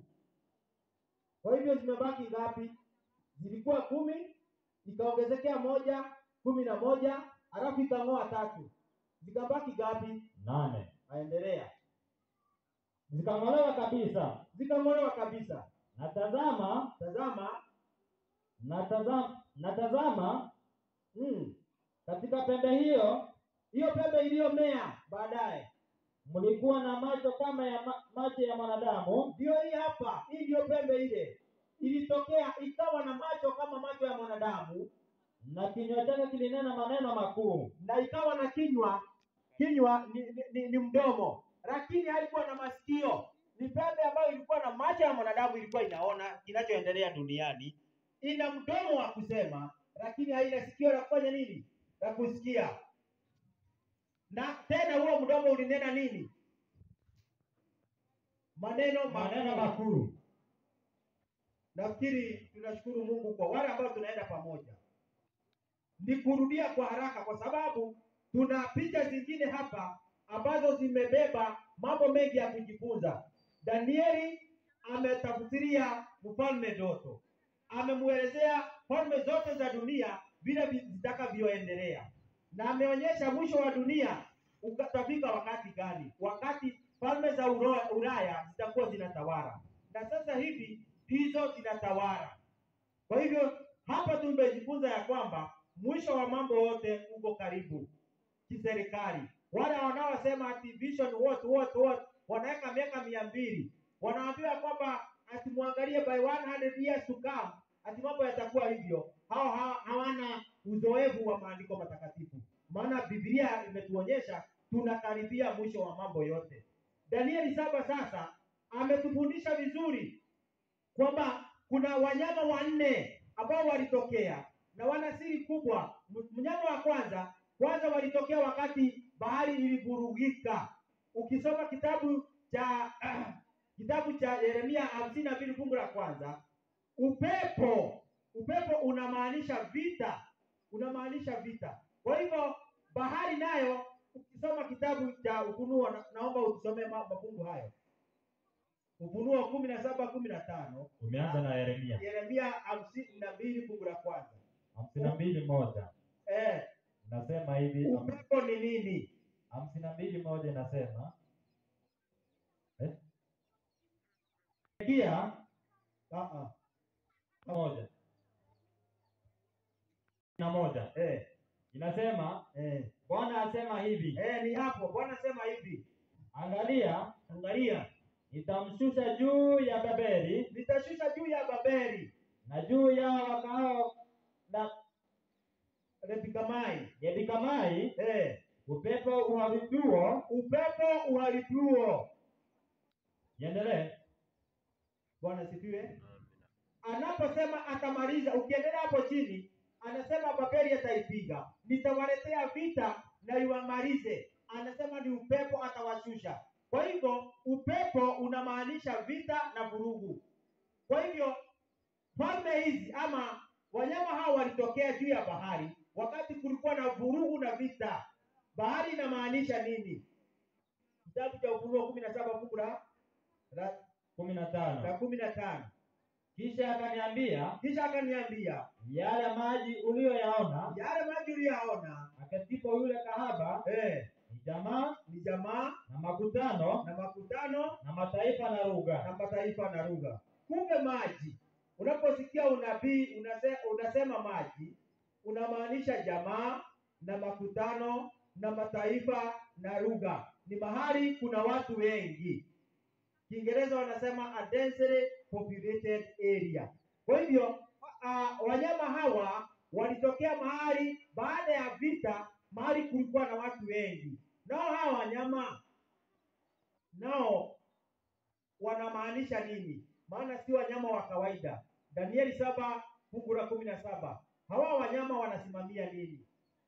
Kwa hivyo zimebaki ngapi? Zilikuwa kumi, ikaongezekea moja, kumi na moja, halafu ikang'oa tatu, zikabaki ngapi? nane Aendelea, zikang'olewa kabisa. zikang'olewa kabisa. Na tazama, Tazama, na tazama, na tazama mm, katika pembe hiyo hiyo pembe iliyomea baadaye mlikuwa na macho kama ya ma, macho ya mwanadamu, ndio hii hapa. Hii ndio pembe ile ilitokea, ikawa na macho kama macho ya mwanadamu, na kinywa chake kilinena maneno makuu. na ikawa na kinywa kinywa ni, ni, ni, ni mdomo, lakini haikuwa na masikio. Ni pembe ambayo ilikuwa na macho ya mwanadamu, ilikuwa inaona kinachoendelea duniani. Ina mdomo wa kusema, lakini haina sikio la kufanya nini? La kusikia. Na tena huo mdomo ulinena nini? Maneno Maneno makuu. makuu. Nafikiri tunashukuru Mungu kwa wale ambao tunaenda pamoja. Ni kurudia kwa haraka, kwa sababu tuna picha zingine hapa ambazo zimebeba mambo mengi ya kujifunza. Danieli ametafsiria mfalme ndoto, amemwelezea falme zote za dunia vile vi- zitakavyoendelea. na ameonyesha mwisho wa dunia utafika wakati gani, wakati falme za Uro- Ulaya zitakuwa zinatawala, na sasa hivi ndizo zinatawala. Kwa hivyo hapa tumejifunza ya kwamba mwisho wa mambo yote uko karibu kiserikali. Wale wanaosema ati vision what what what wanaweka miaka mia mbili wanaambiwa kwamba ati muangalie by 100 years to come ati mambo yatakuwa hivyo. Hao ha- hawana uzoefu wa maandiko matakatifu, maana Biblia imetuonyesha tunakaribia mwisho wa mambo yote. Danieli saba sasa ametufundisha vizuri kwamba kuna wanyama wanne ambao walitokea na wana siri kubwa. M- Mnyama wa kwanza kwanza walitokea wakati bahari ilivurugika. Ukisoma kitabu cha kitabu cha Yeremia hamsini na mbili fungu la kwanza, upepo upepo unamaanisha vita, unamaanisha vita. Kwa hivyo bahari nayo, ukisoma kitabu cha Ufunuo, na, naomba usome ma- mafungu hayo, Ufunuo kumi na saba kumi na tano Umeanza na Yeremia Yeremia hamsini na mbili fungu la kwanza. hamsini na mbili moja Eh, inasema hivi, upepo ni nini? hamsini na mbili moja inasema eh? Kia Ah, ah. moja na moja Eh, inasema eh, Bwana asema hivi, eh, ni hapo Bwana sema hivi, angalia, angalia, nitamshusha juu ya Babeli nitashusha juu ya Babeli na juu ya wakao na Repikamai, Yebikamai eh, upepo uharibuo. upepo uharibuo. Iendelee. Bwana sifiwe. Anaposema atamaliza, ukiendelea hapo chini, anasema Babeli ataipiga, nitawaletea vita na iwamalize. Anasema ni upepo atawashusha. Kwa hivyo upepo unamaanisha vita na vurugu. Kwa hivyo falme hizi ama wanyama hao walitokea juu ya bahari wakati kulikuwa na vurugu na vita. Bahari inamaanisha nini? Kitabu cha Ufunuo kumi na saba fungu la la- kumi na la tano. kumi na tano. Kisha akaniambia Kisha akaniambia yale maji uliyoyaona yale maji uliyaona, akatipo yule kahaba eh, ni jamaa ni jamaa na makutano na makutano na mataifa na lugha. na mataifa na lugha. Kumbe maji, unaposikia unabii unase, unasema maji, unamaanisha jamaa na makutano na mataifa na lugha. Ni mahali kuna watu wengi. Kiingereza wanasema a densely populated area. Kwa hivyo uh, wanyama hawa walitokea mahali baada ya vita, mahali kulikuwa na watu wengi. Nao hawa wanyama nao wanamaanisha nini? Maana si wanyama wa kawaida. Danieli saba fungu la kumi na saba hawa wanyama wanasimamia nini?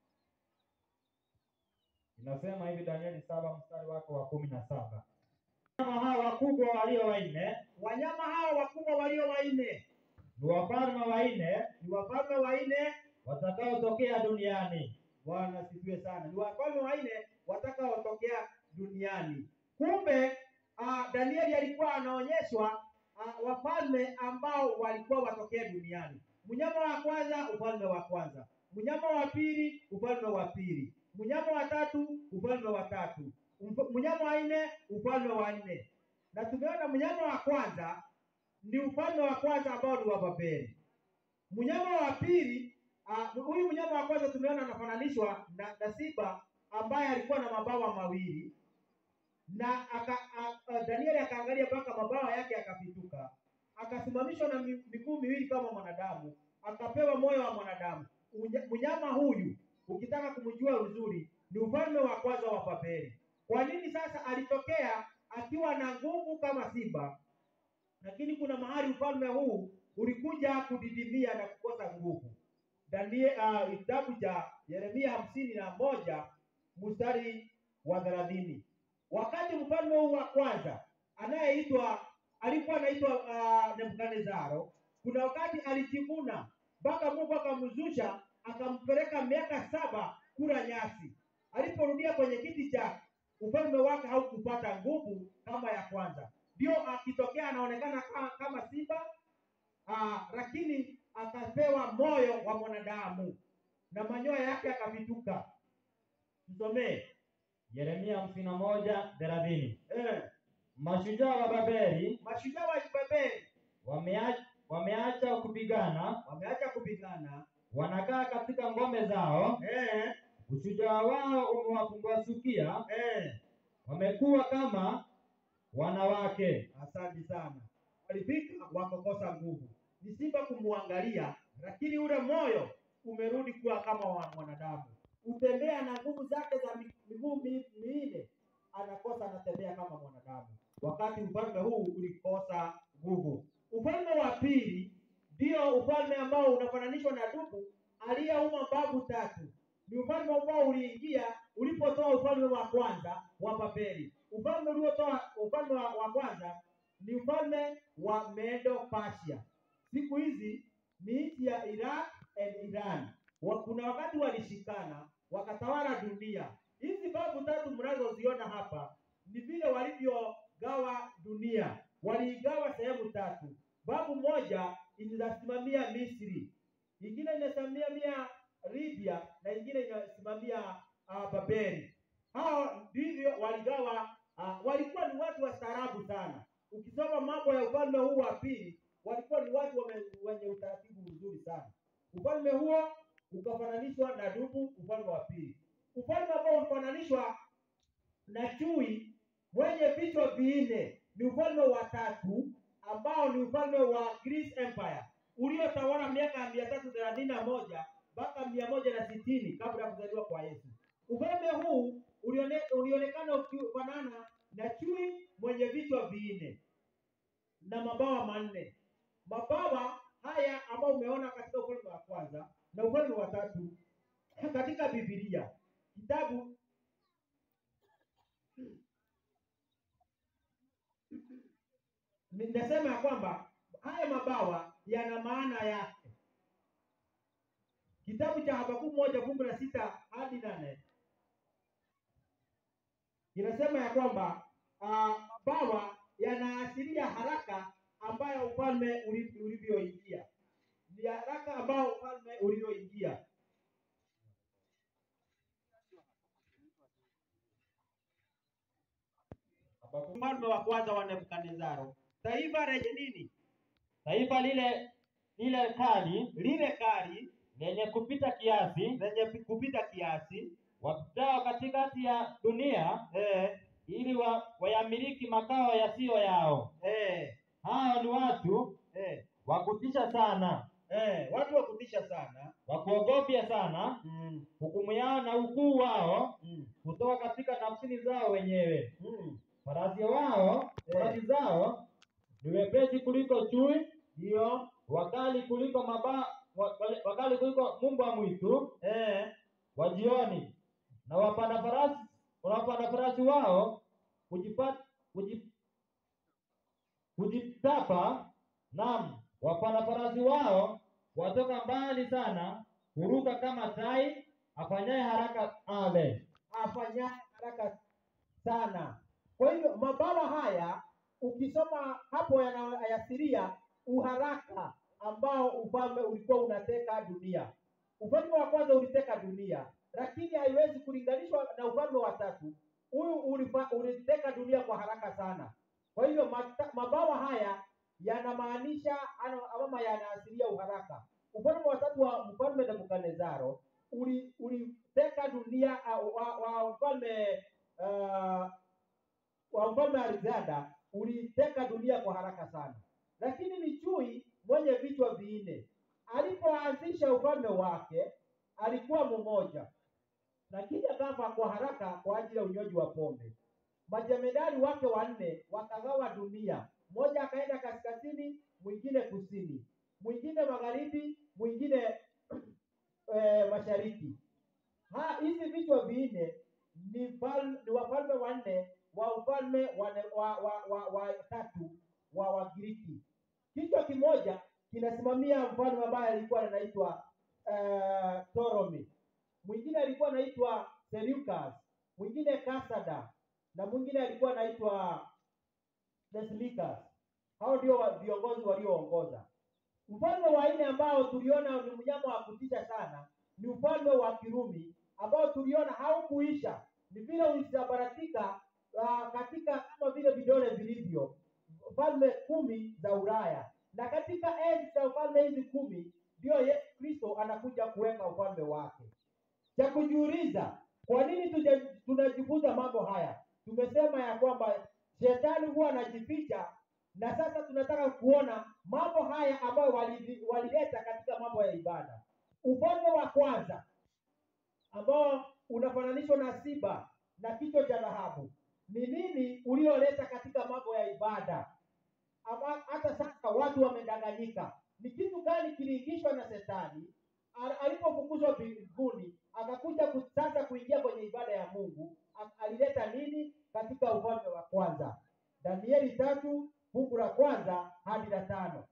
Inasema hivi Danieli saba mstari wake wa kumi na saba wanyama hawa wakubwa walio wanne Wanyama hawa wakubwa walio wanne ni wafalme wanne ni wafalme wanne. watakaotokea duniani. Bwana asifiwe sana. Ni wafalme wanne watakaotokea duniani. Kumbe uh, Danieli alikuwa anaonyeshwa uh, wafalme ambao walikuwa watokea duniani. Mnyama wa kwanza, ufalme wa kwanza. Mnyama wa pili, ufalme wa pili. Mnyama wa tatu, ufalme wa tatu. Mf- Mnyama wa nne, ufalme wa nne. Na tumeona mnyama wa kwanza ni ufalme wa kwanza ambao ni wa Babeli. Mnyama wa pili Ah, huyu mnyama wa kwanza tumeona anafananishwa na, na simba ambaye alikuwa na mabawa mawili na aka, a, a, Danieli akaangalia mpaka mabawa yake yakapituka, akasimamishwa na mi- miguu miwili kama mwanadamu, akapewa moyo wa mwanadamu. Unya- Mnyama huyu ukitaka kumjua vizuri ni ufalme wa kwanza wa Babeli. Kwa nini sasa alitokea akiwa na nguvu kama simba, lakini kuna mahali ufalme huu ulikuja kudidimia na kukosa nguvu. Daniel uh, kitabu cha Yeremia hamsini na moja mstari wa thelathini. Wakati mfalme huu wa kwanza anayeitwa alikuwa anaitwa uh, Nebukadnezaro, kuna wakati alijivuna mpaka Mungu akamzusha akampeleka miaka saba kula nyasi. Aliporudia kwenye kiti chake, ufalme wake haukupata nguvu kama ya kwanza. Ndio akitokea anaonekana kama, kama simba Ah, lakini akapewa moyo wa mwanadamu na manyoya yake yakapituka. Msomee. Yeremia hamsini na moja thelathini. Eh, Mashujaa wa Babeli mashujaa wa Babeli wameacha, wameacha kupigana, wameacha kupigana. wanakaa katika ngome zao. Eh, Ushujaa wao umewapungwasukia, eh. wamekuwa kama wanawake. Asante sana. Walifika wakakosa nguvu. Ni simba kumwangalia, lakini ule moyo umerudi kuwa kama wa mwanadamu. Utembea na nguvu zake za mi- miguu mi- minne, anakosa anatembea kama mwanadamu, wakati ufalme huu ulikosa nguvu. Ufalme wa pili ndio ufalme ambao unafananishwa na dubu aliyeuma mbavu tatu. Ni ufalme ambao uliingia ulipotoa ufalme wa kwanza wa Babeli. Ufalme uliotoa ufalme wa, wa kwanza ni ufalme wa Medo Persia. Siku hizi ni nchi ya Iraq and Iran. Wa, kuna wakati walishikana wakatawala dunia. Hizi babu tatu mnazoziona hapa ni vile walivyogawa dunia. Waliigawa sehemu tatu. Babu moja inasimamia Misri, ingine inasimamia Libya na ingine inasimamia uh, Babeli. Hao ndivyo waligawa. Uh, walikuwa ni watu wastaarabu sana. Ukisoma mambo ya ufalme huu wa pili, walikuwa ni watu wame- wenye utaratibu mzuri sana. Ufalme huo ukafananishwa na dubu, ufalme wa pili. Ufalme ambao ulifananishwa na chui mwenye vichwa vinne ni ufalme wa tatu, ambao ni ufalme wa Greece Empire uliotawala miaka ya mia tatu thelathini na moja mpaka mia moja na sitini kabla ya kuzaliwa kwa Yesu. Ufalme huu ulione, ulionekana ukifanana na chui mwenye vichwa vinne na mabawa manne. Mabawa haya ambayo umeona katika ufalme wa kwanza na ufalme wa tatu katika Biblia, kitabu ninasema ya kwamba haya mabawa yana maana yake. Kitabu cha Habakuku moja fungu la sita hadi nane inasema ya kwamba uh, mabawa yanaashiria haraka ambayo ufalme uli- ulivyoingia, ni haraka ambao ufalme ulivyoingia. Habakuki- Ufalme wa kwanza wa Nebukadnezaro, taifa lenye nini? Taifa lile lile kali Lile kali lenye kupita kiasi lenye kupita kiasi, wapitao katikati ya dunia eh, ili wa, wayamiliki makao yasiyo yao. eh, Hao ni watu eh, wa kutisha sana, eh, watu wa kutisha sana wa kuogopya sana. mm, Hukumu yao na ukuu wao mm, kutoka katika nafsini zao wenyewe. mm. Farasi wao farasi zao ni wepesi kuliko chui, Ndio wakali kuliko maba, wa- wale- wakali kuliko mbwa mwitu eh, wa jioni, na wapanda farasi wapanda farasi wao kujipata kuji- kujitapa, naam, wapanda farasi wao watoka mbali sana, huruka kama tai afanyaye haraka ale. afanyaye haraka sana. Kwa hivyo mabawa haya ukisoma hapo yanaashiria uharaka ambao ufalme ulikuwa unateka dunia. Ufalme wa kwanza uliteka dunia, lakini haiwezi kulinganishwa na ufalme wa tatu. Huyu ulifa- uliteka dunia kwa haraka sana. Kwa hivyo mata- mabawa haya yanamaanisha ano- ama yanaashiria uharaka. Ufalme wa tatu wa mfalme Nebukadnezaro uli- uliteka dunia uh, wa, wa mfalme uh, wa mfalme Alexander uliteka dunia kwa haraka sana, lakini ni chui mwenye vichwa vinne. Alipoanzisha ufalme wake alikuwa mmoja, lakini akafa kwa haraka kwa ajili ya unywaji wa pombe. Majemedari wake wanne wakagawa dunia, mmoja akaenda kaskazini, mwingine kusini, mwingine magharibi, mwingine eh, mashariki. Ha, hizi vichwa vinne ni, fal, ni wafalme wanne wa ufalme wa, wa, wa, wa, wa tatu wa Wagiriki. Kichwa kimoja kinasimamia mfalme ambaye alikuwa anaitwa uh, Ptolemy, mwingine alikuwa anaitwa Seleucus, mwingine Kasada na mwingine alikuwa anaitwa Basilicus. Hao ndio wa- viongozi walioongoza. Mfalme wa nne ambao tuliona ni mnyama wa kutisha sana ni ufalme wa Kirumi ambao tuliona haukuisha, ni vile ulisambaratika uh, katika kama vile vidole vilivyo falme kumi za Ulaya, na katika enzi za falme hizi kumi ndio Yesu Kristo anakuja kuweka ufalme wake. Cha kujiuliza, kwa nini tuja- tunajifunza mambo haya? Tumesema ya kwamba shetani huwa anajificha, na sasa tunataka kuona mambo haya ambayo wali- walileta katika mambo ya ibada. Ufalme wa kwanza ambao unafananishwa na simba na kichwa cha dhahabu ni nini ulioleta katika mambo ya ibada? Ama hata sasa watu wamedanganyika. Ni kitu gani kiliingishwa na shetani Al- alipofukuzwa mbinguni akakuja ku- sasa kuingia kwenye ibada ya Mungu? a- Alileta nini katika ufalme wa kwanza? Danieli tatu fungu la kwanza hadi la tano.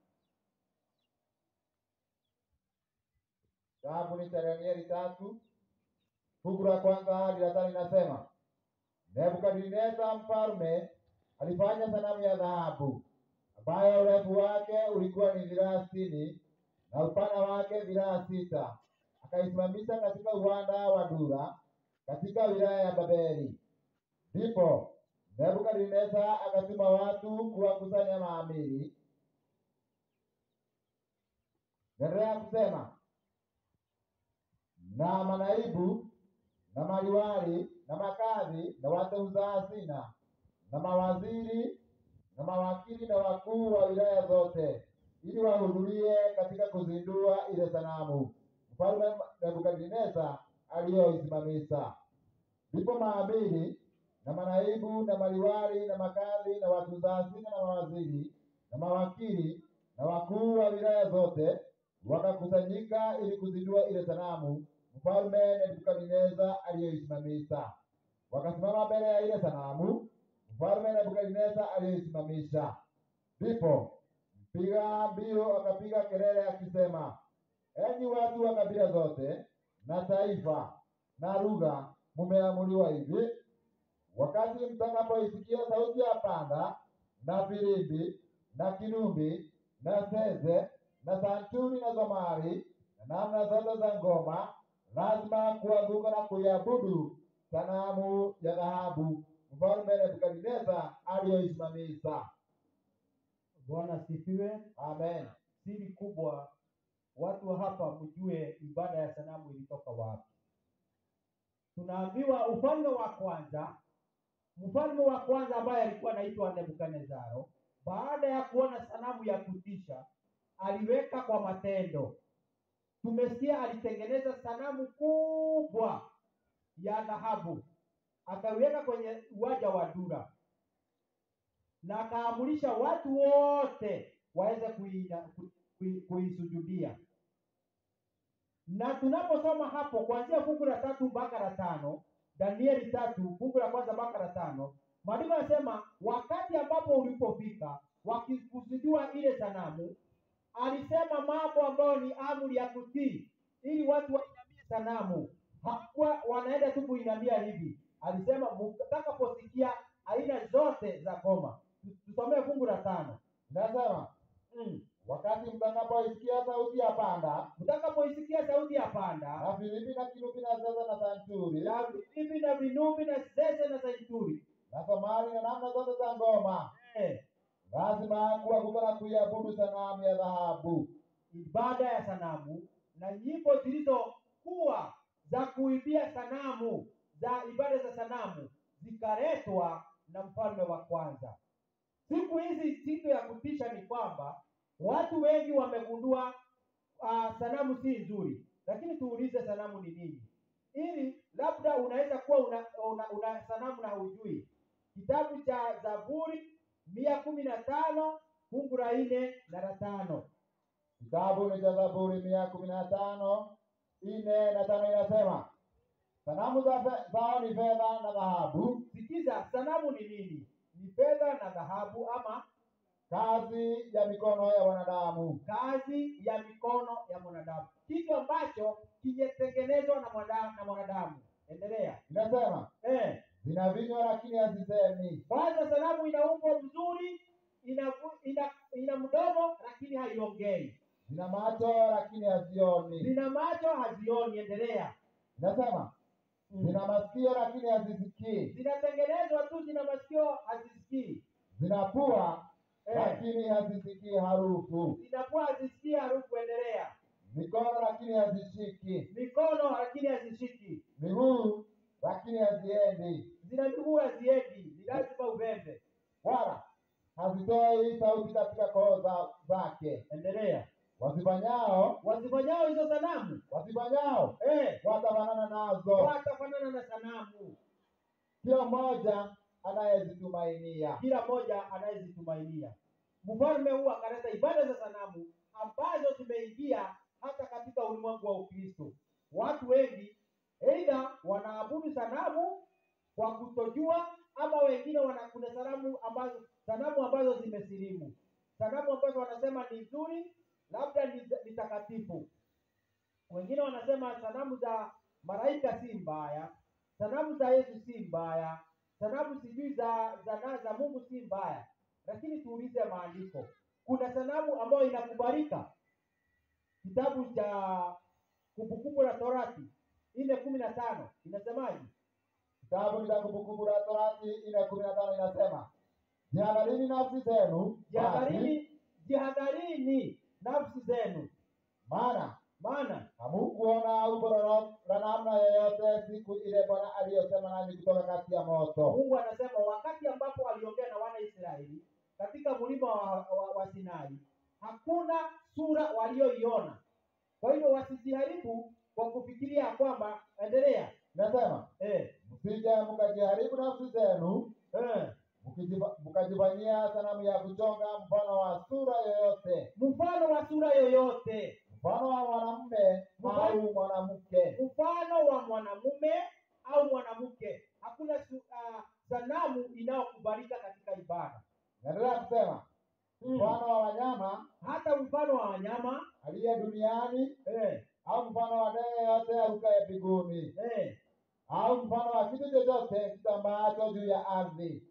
Kitabu ni cha Danieli tatu fungu la kwanza hadi la tano inasema, Nebukadneza mfalme alifanya sanamu ya dhahabu ambayo urefu wake ulikuwa ni dhiraa sitini na upana wake dhiraa sita, akaisimamisha katika uwanda wa Dura katika wilaya ya Babeli. Ndipo Nebukadneza akatuma watu kuwakusanya maamiri. Naendelea kusema na manaibu na maliwali na makadhi na wateuza hazina na mawaziri na mawakili na wakuu wa wilaya zote, ili wahudhurie katika kuzindua ile sanamu mfalme Nebukadneza aliyoisimamisha. Ndipo maamiri na manaibu na maliwali na makadhi na watunza hazina na mawaziri na mawakili na wakuu wa wilaya zote wakakusanyika ili kuzindua ile sanamu mfalme Nebukadneza aliyoisimamisha. Wakasimama mbele ya ile sanamu mfalme Nebukadneza aliyoisimamisha. Ndipo mpiga mbio akapiga kelele akisema, enyi watu wa kabila zote na taifa na lugha, mumeamuliwa hivi wakati mtakapoisikia sauti ya panda na filimbi na kinumbi na zeze na santuri na zomari na namna zote za ngoma, lazima kuanguka na kuiabudu sanamu ya dhahabu mfalme Nebukadneza aliyoisimamisha. Bwana asifiwe. Amen. Siri kubwa, watu wa hapa mjue ibada ya sanamu ilitoka wapi. Tunaambiwa ufalme wa kwanza, mfalme wa kwanza ambaye alikuwa anaitwa Nebukadnezaro, baada ya kuona sanamu ya kutisha, aliweka kwa matendo. Tumesikia alitengeneza sanamu kubwa ya dhahabu, akaiweka kwenye uwanja wa Dura na akaamurisha watu wote waweze kuina- ku- kui- kuisujudia. Na tunaposoma hapo kuanzia fungu la tatu mpaka la tano, Danieli tatu fungu la kwanza mpaka la tano, maandiko yanasema wakati ambapo ulipofika wakikusudiwa ile sanamu, alisema mambo ambayo ni amri ya kutii, ili watu wainamie sanamu. Hakuwa wanaenda tu kuinamia hivi, alisema mtakaposikia aina zote za ngoma. Tusomee fungu la tano. Inasema Mm. wakati mtakapoisikia sauti ya panda Mtakapoisikia sauti ya panda na filimbi na kinubi na zeze na santuri na vinubi na vinubi na zeze na zaituri na somari na namna zote za ngoma, eh, lazima kuanguka na kuiabudu sanamu ya dhahabu. ibada ya sanamu na nyimbo zilizokuwa za kuibia sanamu za ibada za sanamu zikaletwa na mfalme wa kwanza. Siku hizi siku ya kutisha ni kwamba watu wengi wamegundua uh, sanamu si nzuri, lakini tuulize sanamu ni nini, ili labda unaweza kuwa una, una, una sanamu na hujui. Kitabu cha Zaburi mia kumi na tano fungu la nne na la tano. Kitabu ni cha Zaburi mia kumi na tano nne na tano inasema sanamu za fe- zao ni fedha na dhahabu, Sikiza, sanamu ni nini? Ni fedha na dhahabu, ama kazi ya mikono ya wanadamu, kazi ya mikono ya mwanadamu, kitu ambacho kimetengenezwa na mwanadamu, na mwanadamu. Endelea. inasema Eh, zina vinywa lakini hazisemi, kwanza sanamu ina umbo mzuri, ina, ina, ina mdomo lakini haiongei, zina macho lakini hazioni. zina macho hazioni. Endelea. Inasema Mm. zina masikio lakini hazisikii, zinatengenezwa tu, zina masikio hazisikii, zina pua eh, lakini hazisikii harufu, zinakuwa hazisikii harufu. Endelea. mikono lakini hazishiki, Mikono lakini hazishiki, miguu lakini haziendi, zina miguu haziendi, ni lazima uvembe. wala hazitoi sauti katika koo za, zake. Endelea. Wazifanyao Wazifanyao hizo sanamu wazifanyao eh, watafanana nazo, watafanana na sanamu, kila mmoja anayezitumainia. kila mmoja anayezitumainia. Mfalme huu akaleta ibada za sanamu ambazo zimeingia hata katika ulimwengu wa Ukristo. Watu wengi aidha wanaabudu sanamu kwa kutojua, ama wengine wana kuna sanamu ambazo sanamu ambazo zimesilimu, sanamu ambazo wanasema ni nzuri, labda ni ni takatifu. Wengine wanasema sanamu za malaika si mbaya, sanamu za Yesu si mbaya, sanamu sijui za za, na, za Mungu si mbaya, lakini tuulize maandiko, kuna sanamu ambayo inakubalika? Kitabu cha Kumbukumbu la Torati nne kumi na tano inasemaje? Kitabu cha Kumbukumbu la Torati nne kumi na tano inasema jihadharini nafsi zenu, basi, Jihadharini, jihadharini nafsi zenu, maana maana hamukuona umbo lolo- la namna yoyote siku ile Bwana aliyosema nanyi kutoka kati ya moto. Mungu anasema wakati ambapo aliongea na wana Israeli katika mlima wa, wa, wa Sinai, hakuna sura walioiona. Kwa hivyo wasijiharibu kwa kufikiria ya kwamba, endelea Inasema eh, msije mkajiharibu nafsi zenu eh, mkijifa- mkajifanyia sanamu ya kuchonga mfano wa sura yoyote, mfano wa sura yoyote, mfano wa mwanamume Mfano- au mwanamke, mfano wa mwanamume au mwanamke. Hakuna su, uh, sanamu inayokubalika katika ibada naendelea kusema mm. mfano wa wanyama hata mfano wa wanyama aliye duniani eh, au mfano wa ndege yote arukaye mbinguni eh, au mfano wa kitu chochote kitambaacho juu ya ardhi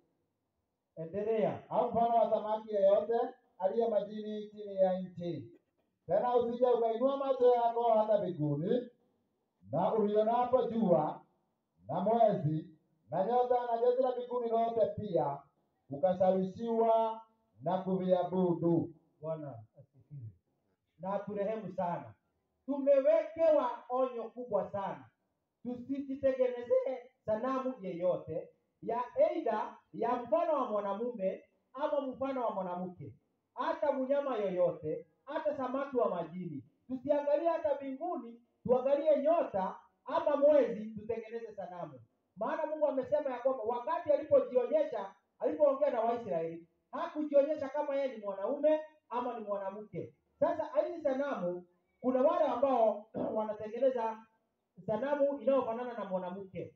endelea au mfano wa samaki yeyote aliye majini chini ya nchi. Tena usije ukainua macho yako hata mbinguni, na ulionapo jua na mwezi na nyota na jeshi la mbinguni lote pia, ukashawishiwa na kuviabudu. Bwana asifiwe na aturehemu sana. Tumewekewa onyo kubwa sana, tusijitengenezee sanamu yeyote ya aidha ya mfano wa mwanamume ama mfano wa mwanamke, hata mnyama yoyote, hata samaki wa majini. Tusiangalie hata mbinguni, tuangalie nyota ama mwezi, tutengeneze sanamu. Maana Mungu amesema ya kwamba wakati alipojionyesha, alipoongea na Waisraeli hakujionyesha kama yeye ni mwanaume ama ni mwanamke. Sasa hizi sanamu, kuna wale ambao wanatengeneza sanamu inayofanana na mwanamke,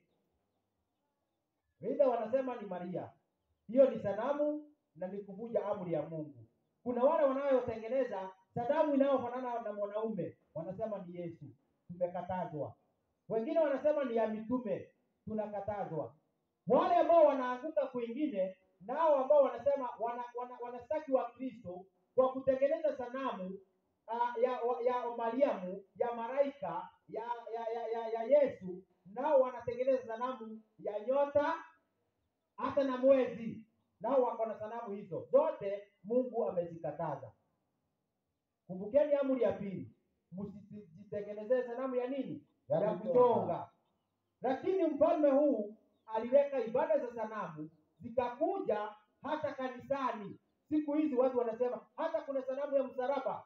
aidha wanasema ni Maria, hiyo ni sanamu na ni kuvunja amri ya Mungu. Kuna wale wanayotengeneza sanamu inayofanana na mwanaume, wanasema ni Yesu, tumekatazwa. Wengine wanasema ni ya mitume, tunakatazwa. Wale ambao wanaanguka kwingine nao ambao wanasema wana, wana, wanastaki wa Kristo kwa kutengeneza sanamu uh, ya, wa- ya Mariamu ya malaika ya ya, ya, ya ya Yesu, nao wanatengeneza sanamu ya nyota hata na mwezi, nao wako na sanamu hizo zote. Mungu amezikataza. Kumbukeni amri ya pili, msijitengenezee sanamu ya nini? Ya ya kuchonga. kuchonga. Lakini mfalme huu aliweka ibada za sanamu zikakuja hata kanisani. Siku hizi watu wanasema hata kuna sanamu ya msalaba.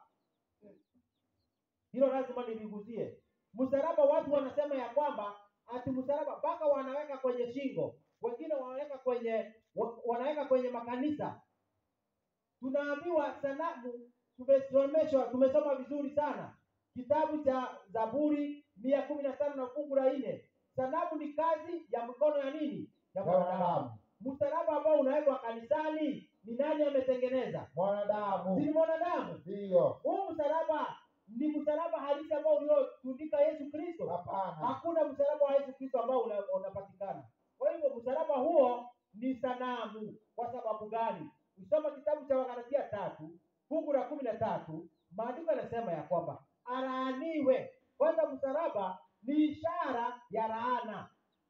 Hilo lazima niligusie. Msalaba, watu wanasema ya kwamba ati msalaba mpaka wanaweka kwenye shingo, wengine wanaweka kwenye wa- wanaweka kwenye makanisa. Tunaambiwa sanamu, tumesomeshwa, tumesoma vizuri sana kitabu cha Zaburi mia kumi na tano na fungu la nne. Sanamu ni kazi ya mikono ya nini? Ya Ya mwanadamu. wanadamu, Msalaba ambao unawekwa kanisani ni nani ametengeneza? Si mwanadamu ni mwanadamu. ndiyo. Huu msalaba ni msalaba halisi ambao uliotundika Yesu Kristo. Hapana, Hakuna msalaba wa Yesu Kristo ambao una- unapatikana. Kwa hivyo msalaba huo ni sanamu. Kwa sababu gani? Usoma kitabu cha Wagalatia tatu fungu la kumi na tatu maandiko yanasema ya kwamba alaaniwe. Kwanza msalaba ni ishara ya laana.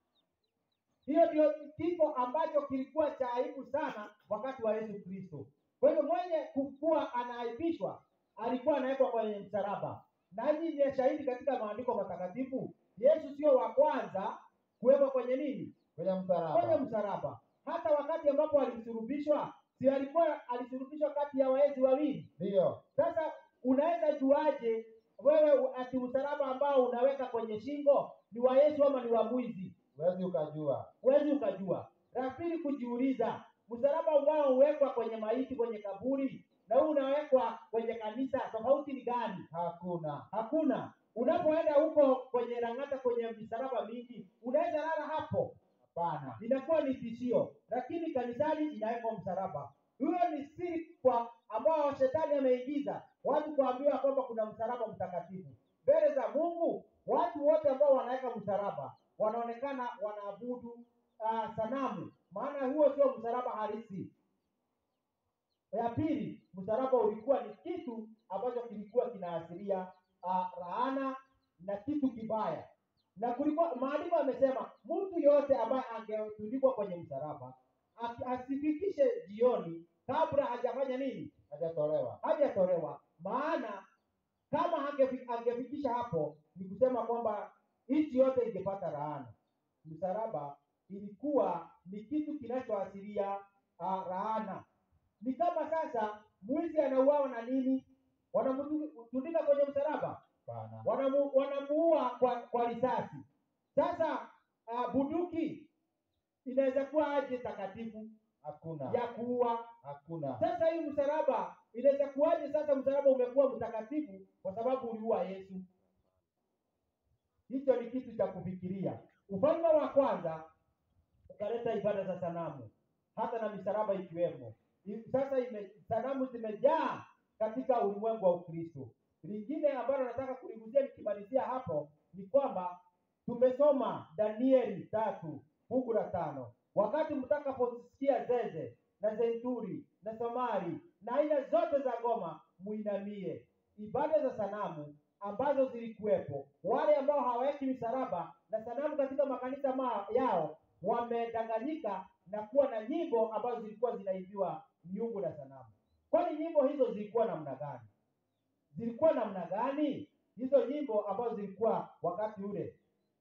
Hiyo ndio kifo ambacho kilikuwa cha aibu sana wakati wa Yesu Kristo. Kwa hivyo mwenye kukuwa anaaibishwa alikuwa anawekwa kwenye msalaba, na hii ni shahidi katika maandiko matakatifu. Yesu sio wa kwanza kuwekwa kwenye nini? kwenye Kwenye msalaba. msalaba. Hata wakati ambapo alisulubishwa, si alikuwa alisulubishwa kati ya waezi wawili? Ndiyo, Sasa unaweza juaje wewe ati msalaba ambao unaweka kwenye shingo ni wa Yesu ama ni wa mwizi? huwezi ukajua. Huwezi ukajua. La pili, kujiuliza msalaba ambao huwekwa kwenye maiti kwenye kaburi na huu unawekwa kwenye kanisa, tofauti ni gani? Hakuna. Hakuna. Unapoenda huko kwenye Lang'ata, kwenye misalaba mingi, unaweza lala hapo, Hapana. inakuwa ni tishio, lakini kanisani inawekwa msalaba. Hiyo ni siri kwa ambao shetani ameingiza watu kuambiwa kwamba kuna msalaba mtakatifu mbele za Mungu. Watu wote ambao wanaweka msalaba wanaonekana wanaabudu uh, sanamu, maana huo sio msalaba halisi. Ya pili, msalaba ulikuwa ni kitu ambacho kilikuwa kinaashiria uh, laana na kitu kibaya, na kulikuwa maandiko yamesema mtu yote ambaye angetundikwa kwenye msalaba asi- asifikishe jioni kabla hajafanya nini, Hajatolewa. hajatolewa. Maana kama hangefi- angefikisha hapo, ni kusema kwamba nchi yote ingepata laana. Msalaba ilikuwa ni kitu kinachoashiria uh, laana. Ni kama sasa mwizi anauawa na nini, wanamtundika kwenye msalaba Hapana. wanamu, wanamuua kwa kwa risasi. Sasa uh, bunduki inaweza kuwa aje takatifu Hakuna. ya kuua? Hakuna. Sasa hii msalaba inaweza kuwaje? Sasa msalaba umekuwa mtakatifu kwa sababu uliua Yesu. Hicho ni kitu cha kufikiria. Ufalme wa kwanza ukaleta ibada za sanamu, hata na misalaba ikiwemo. I- Sasa ime, sanamu zimejaa katika ulimwengu wa Ukristo. Lingine ambalo nataka kuliguzia nikimalizia hapo ni kwamba tumesoma Danieli tatu fungu la tano wakati mtakaposikia zeze na zenturi na somari na aina zote za ngoma muinamie. Ibada za sanamu ambazo zilikuwepo, wale ambao hawaweki misalaba na sanamu katika makanisa ma yao wamedanganyika na kuwa na nyimbo ambazo zilikuwa zinaibiwa miungu na sanamu. Kwani nyimbo hizo zilikuwa namna gani? Zilikuwa namna gani hizo nyimbo ambazo zilikuwa wakati ule?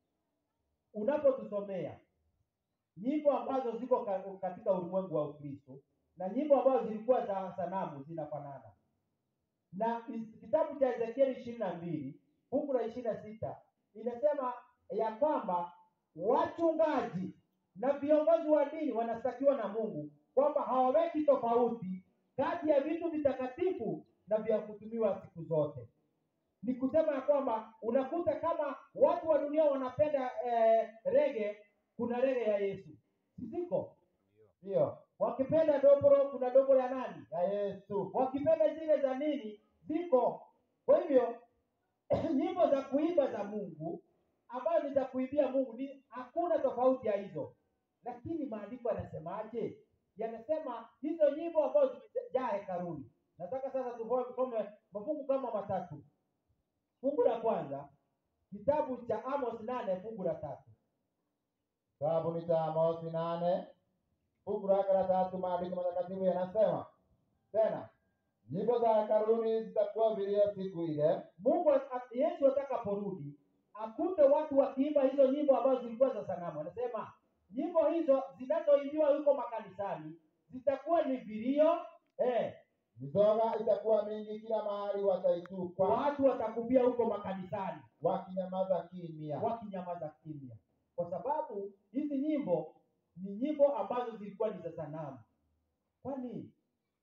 Unapotusomea nyimbo ambazo ziko ka- katika ulimwengu wa Ukristo na nyimbo ambazo zilikuwa za sanamu zinafanana, na is- kitabu cha Ezekieli ishirini na mbili fungu la ishirini na sita inasema ya kwamba wachungaji na viongozi wa dini wanastakiwa na Mungu kwamba hawaweki tofauti kati ya vitu vitakatifu na vya kutumiwa siku zote. Ni kusema ya kwamba unakuta kama watu wa dunia wanapenda eh, rege, kuna rege ya Yesu ziko. Ndiyo. Wakipenda dobro, kuna dobro ya nani? Ya Yesu. wakipenda zile za nini ziko. Kwa hivyo nyimbo za kuimba za Mungu ambazo ni za kuimbia Mungu ni hakuna tofauti ya hizo, lakini maandiko yanasemaje? Yanasema hizo nyimbo ambazo zimejaa hekaluni. Nataka sasa tusome tusome mafungu kama matatu. Fungu la kwanza kitabu cha Amos nane fungu la tatu Kitabu ni cha Amosi nane fungu lake la tatu, maandiko matakatifu yanasema tena, nyimbo za hekaluni zitakuwa vilio siku ile, Mungu at- Yesu atakaporudi akute watu wakiimba hizo nyimbo ambazo zilikuwa za sanamu. Anasema nyimbo hizo zinazoimbiwa huko makanisani zitakuwa ni vilio eh, mizoga itakuwa mingi kila mahali, wataitupa watu watakupia huko makanisani wakinyamaza kimya. wakinyamaza kimya, kwa sababu hizi nyimbo ni nyimbo ambazo zilikuwa ni za sanamu. Kwani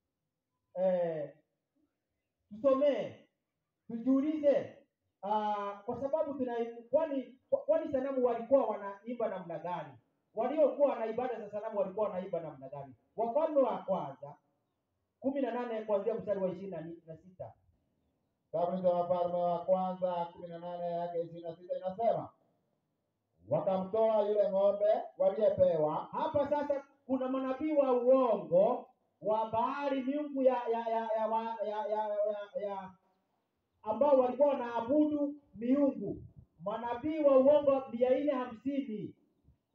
eh, tusomee tujiulize, ah, kwa sababu tuna kwani kwani sanamu walikuwa wanaimba namna gani? Waliokuwa wana ibada za sanamu walikuwa wanaimba namna gani? Wafalme wa kwanza kumi na nane kuanzia mstari wa ishirini na ni- na sita Kitabu ni cha Wafalme wa kwanza kumi na nane yake ishirini na sita inasema wakamtoa yule ng'ombe waliyepewa hapa sasa kuna manabii wa uongo wa Baali, miungu ya ya ya ya, wa- ya, ya, ya, ya ambao walikuwa wanaabudu miungu. Manabii wa uongo mia nne hamsini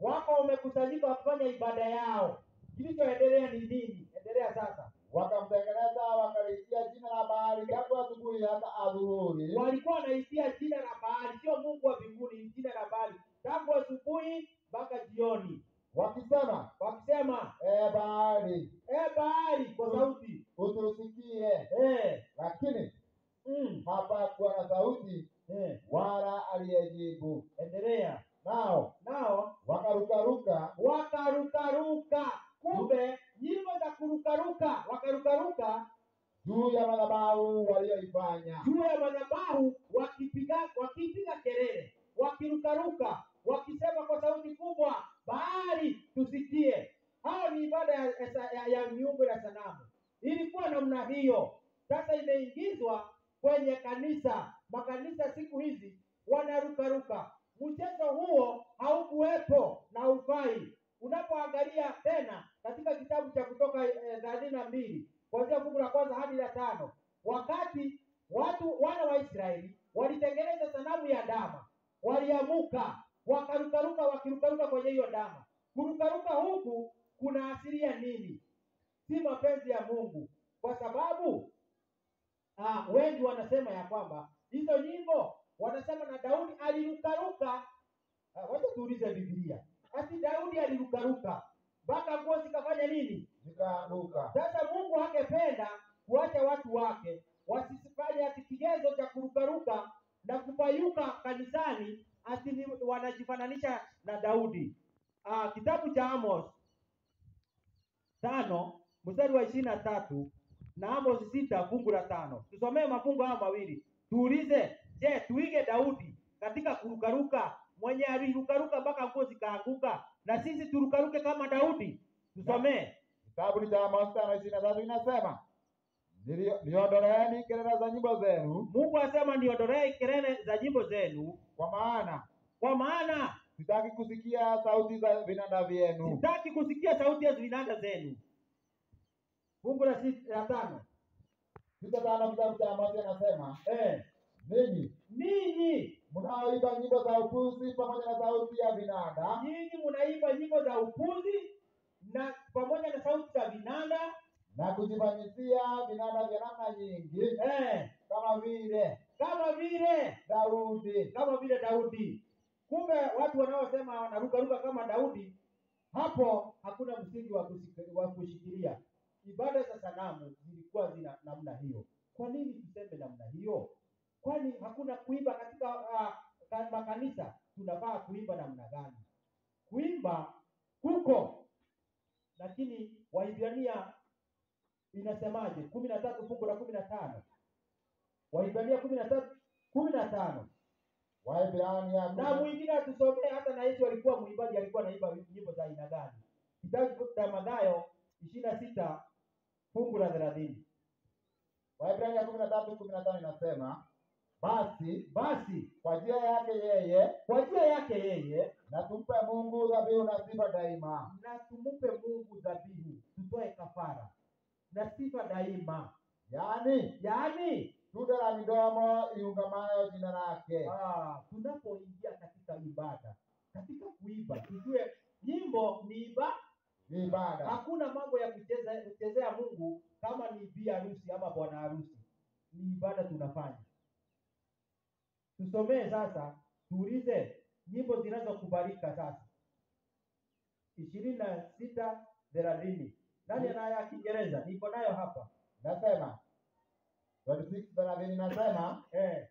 wako wamekusanyika wakifanya ibada yao. Kilichoendelea ni nini? Endelea sasa. wakamtengeneza wakaliitia jina la Baali tangu asubuhi hata adhuhuri, Walikuwa wanaisia jina la Baali, sio Mungu wa mbinguni, ni jina la Baali tangu asubuhi mpaka jioni, wakisema, wakisema ee Baali, e Baali kwa sauti utusikie. eh, Lakini mm, hapakuwa na sauti eh. wala aliyejibu. Endelea Nao nao wakarukaruka wakarukaruka. Kumbe nyimbo za kurukaruka, wakarukaruka juu ya madhabahu walioifanya, juu ya madhabahu wakipiga wakipiga kelele, wakirukaruka, wakisema kwa sauti kubwa, Baali tusikie. Hao ni ibada ya, ya, ya, ya miungu ya sanamu. Ilikuwa namna hiyo, sasa imeingizwa kwenye kanisa. Makanisa siku hizi wanarukaruka. Mchezo huo haukuwepo na ufai. Unapoangalia tena katika kitabu cha Kutoka thelathini na mbili kuanzia fungu la kwanza hadi la tano wakati watu wana wa Israeli walitengeneza sanamu ya ndama, waliamuka wakarukaruka, wakirukaruka kwenye hiyo ndama. Kurukaruka huku kuna asilia nini? Si mapenzi ya Mungu, kwa sababu ah, wengi wanasema ya kwamba hizo nyimbo wanasema na Daudi alirukaruka. Ah, Wacha tuulize Biblia, ati Daudi alirukaruka mpaka nguo zikafanya nini? zikaanguka. Sasa Mungu hangependa kuacha watu wake wasifanye ati kigezo cha kurukaruka na kupayuka kanisani ati ni wanajifananisha na Daudi. Ah, kitabu cha Amos tano mstari wa ishirini na tatu na Amos sita fungu la tano. Tusomee mafungu haya mawili tuulize, je, tuige Daudi katika kurukaruka, mwenye alirukaruka mpaka nguo zikaanguka, na sisi turukaruke kama Daudi? Tusomee. Kitabu ni cha Amos tano ishirini na tatu inasema "Nilio- niondoleeni kelele za nyimbo zenu, Mungu asema niondolee kelele za nyimbo zenu, kwa maana kwa maana sitaki kusikia sauti za vinanda vyenu. sitaki kusikia sauti ya vinanda zenu. Fungu la sita la tano. Sita tano kitabu cha Amos inasema Eh, ninyi ninyi mnaoimba nyimbo za upuzi pamoja na sauti ya vinanda nyinyi mnaimba nyimbo za upuzi na pamoja na sauti za vinanda na kujifanyisia vinanda vya namna nyingi, eh, kama vile kama vile Daudi. kama vile Daudi. Kumbe watu wanaosema wanarukaruka kama Daudi, hapo hakuna msingi wa kusik- wa kushikilia. Ibada za sanamu zilikuwa zina namna hiyo. Kwa nini tuseme namna hiyo? Kwani hakuna kuimba katika uh, ka- makanisa? Tunafaa kuimba namna gani? Kuimba kuko, lakini Waibrania inasemaje? kumi na tatu fungu la kumi na tano Waibrania kumi na tatu kumi na tano Waibrania na mwingine atusomee hata na Yesu alikuwa mwimbaji, alikuwa anaimba nyimbo za aina gani? Kitabu cha Mathayo ishirini na sita fungu la thelathini. Waibrania kumi na tatu kumi na tano inasema basi Basi kwa njia yake yeye kwa njia yake yeye na tumpe Mungu dhabihu na sifa daima. na tumupe Mungu dhabihu, tutoe kafara na sifa daima, Yaani yaani tunda la midomo iungamayo jina lake. ah, tunapoingia katika ibada, katika kuimba, tujue nyimbo ni iba Ni ibada. Hakuna mambo ya kucheza kuchezea Mungu kama ni bi harusi ama bwana harusi, ni ibada tunafanya. Tusomee sasa, tuulize nyimbo zinazokubalika sasa, ishirini na sita thelathini. Nani anayo ya Kiingereza? Niko nayo hapa Nasema 26 thelathini nasema eh.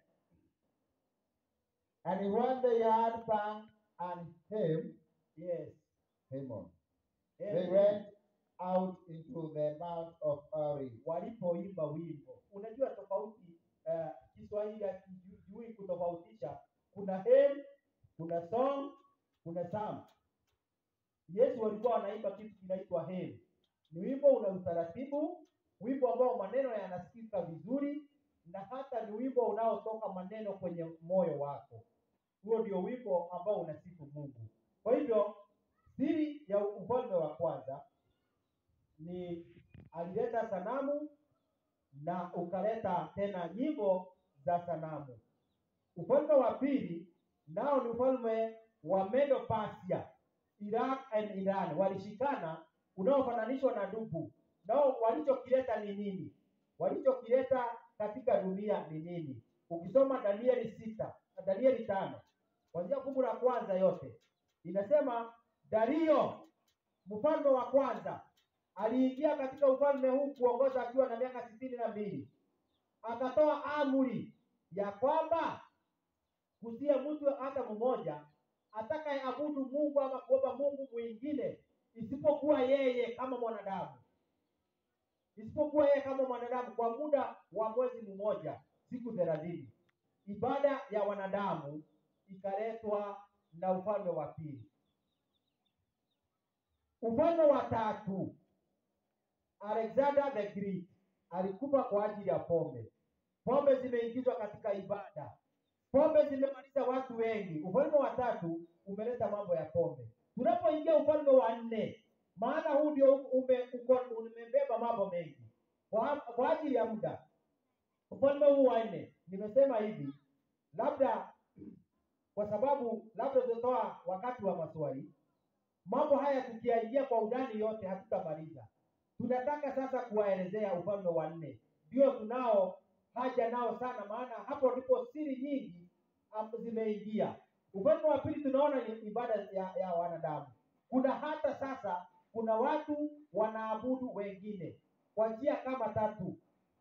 and when they had sung an hymn, Yes. hymn, Eh, they went out into the mount of Ori. walipoimba wimbo. Unajua tofauti uh, Kiswahili hakijui kutofautisha, kuna hymn, kuna song, kuna psalm. Yesu walikuwa wanaimba kitu kinaitwa hymn. Ni wimbo una utaratibu, wimbo ambao maneno yanasikika vizuri, na hata ni wimbo unaotoka maneno kwenye moyo wako. Huo ndio wimbo ambao unasifu Mungu. Kwa hivyo siri ya ufalme wa kwanza ni alileta sanamu na ukaleta tena nyimbo za sanamu. Ufalme wa pili nao ni ufalme wa Medo Persia. Iraq and Iran walishikana, unaofananishwa na ndugu. Nao walichokileta ni nini? Walichokileta katika dunia ni nini? Ukisoma Danieli sita, Danieli tano, kuanzia fungu la kwanza yote inasema Dario mfalme wa kwanza aliingia katika ufalme huu kuongoza akiwa na miaka sitini na mbili akatoa amri ya kwamba kusiye mtu hata mmoja atakayeabudu Mungu ama kuomba Mungu mwingine isipokuwa yeye kama mwanadamu, isipokuwa yeye kama mwanadamu kwa muda wa mwezi mmoja, siku thelathini. Ibada ya wanadamu ikaletwa na ufalme wa pili. Ufalme wa tatu, Alexander the Great alikufa kwa ajili ya pombe. Pombe zimeingizwa katika ibada, pombe zimemaliza watu wengi. Ufalme wa tatu umeleta mambo ya pombe. Tunapoingia ufalme wa nne, maana huu ndio ume, uko- umebeba mambo mengi kwa, kwa ajili ya muda. Ufalme huu wa nne, nimesema hivi, labda kwa sababu labda tutatoa wakati wa maswali mambo haya tukiyaingia kwa undani yote hatutamaliza. Tunataka sasa kuwaelezea ufalme wa nne, ndio tunao haja nao sana, maana hapo ndipo siri nyingi am- zimeingia. Ufalme wa pili tunaona ni ibada ya, ya wanadamu. Kuna hata sasa kuna watu wanaabudu wengine kwa njia kama tatu.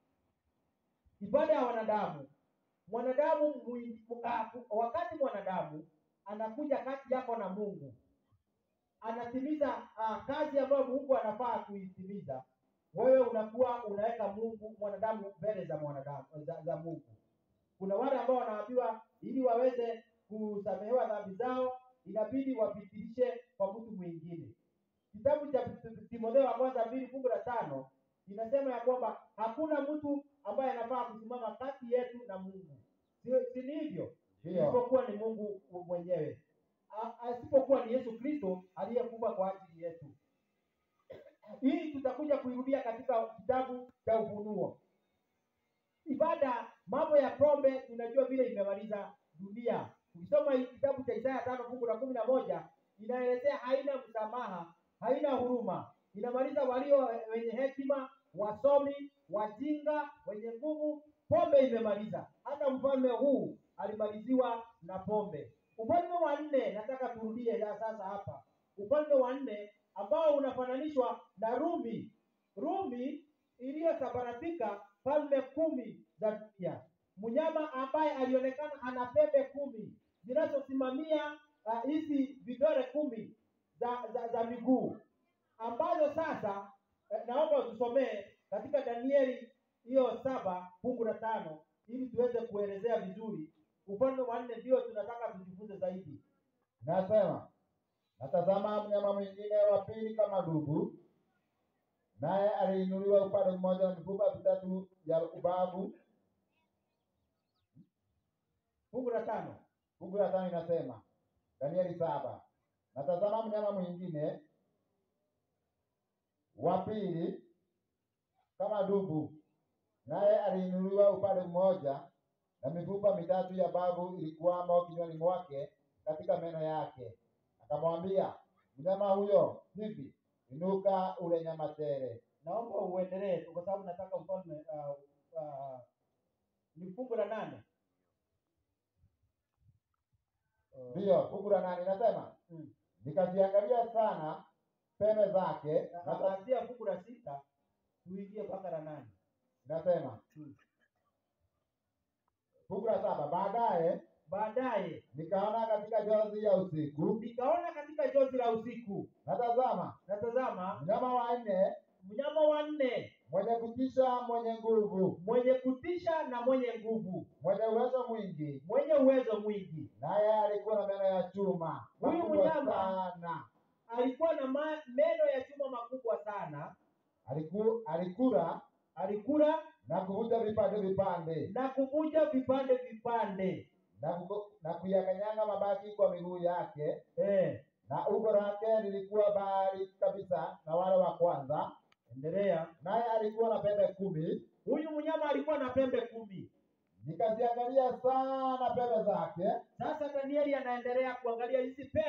Ibada ya wanadamu, mwanadamu mwi- ah, wakati mwanadamu anakuja kati yako na Mungu anatimiza uh, kazi ambayo Mungu anafaa kuitimiza, wewe unakuwa unaweka Mungu mwanadamu mbele za mwanadamu za, za Mungu. Kuna wale ambao wanaambiwa ili waweze kusamehewa dhambi zao inabidi wapitilishe kwa mtu mwingine. Kitabu cha Timotheo wa kwanza mbili fungu la tano inasema ya kwamba hakuna mtu ambaye anafaa kusimama kati yetu na Mungu, si, si ni hivyo? Ndio. isipokuwa ni Mungu mwenyewe, A- asipokuwa ni Yesu Kristo aliyekufa kwa ajili yetu. Hii tutakuja kuirudia katika kitabu cha Ufunuo. Ibada, mambo ya pombe, tunajua vile imemaliza dunia. Ukisoma hii kitabu cha Isaya tano fungu la kumi na moja inaelezea haina msamaha, haina huruma, inamaliza walio wenye hekima, wasomi, wajinga, wenye nguvu. Pombe imemaliza. Hata mfalme huu alimaliziwa na pombe. Ufalme wa nne, nataka turudie ya sasa hapa. Ufalme wa nne ambao unafananishwa na Rumi, Rumi iliyosambaratika falme kumi za dunia. Mnyama ambaye alionekana ana pembe kumi zinazosimamia ah, hizi vidole kumi za, za, za miguu ambazo sasa eh, naomba tusomee katika Danieli hiyo saba fungu la tano ili tuweze kuelezea vizuri ufalme wa nne, ndio tunataka tujifunze zaidi. Nasema, natazama mnyama mwingine wa pili kama dubu, naye aliinuliwa upande mmoja na mifupa mitatu ya ubavu. Fungu la tano Fungu la tano inasema, Danieli saba, natazama mnyama mwingine wa pili kama dubu, naye aliinuliwa upande mmoja na mifupa mitatu ya bavu ilikuwamo kinywani mwake katika meno yake. Akamwambia mnyama huyo hivi, inuka ule nyama tele. naomba uendelee tu kwa sababu nataka ufalme uh, uh, ni fungu la nane Uh, Ndiyo, fungu la nane inasema mm. nikaziangalia sana pembe zake, Na na kuanzia fungu la sita tuingie mpaka la nane inasema Mm. fungu la saba baadaye baadaye nikaona katika jozi ya usiku, nikaona katika jozi la usiku natazama natazama mnyama wa nne mnyama wa nne mwenye kutisha, mwenye nguvu, mwenye kutisha na mwenye nguvu mwenye uwezo mwingi, mwenye uwezo mwingi naye alikuwa na meno ya chuma Huyu makubwa mnyama- sana. alikuwa na ma, meno ya chuma makubwa sana Aliku, alikula alikula na kuvunja vipande vipande na kuvunja vipande vipande na, kuko- na kuyakanyanga mabaki kwa miguu yake, eh, na umbo lake lilikuwa bahari kabisa na wale wa kwanza, endelea naye alikuwa na pembe kumi. huyu mnyama alikuwa na pembe kumi Nikaziangalia sana pembe zake, sasa danieli anaendelea kuangalia hizi pembe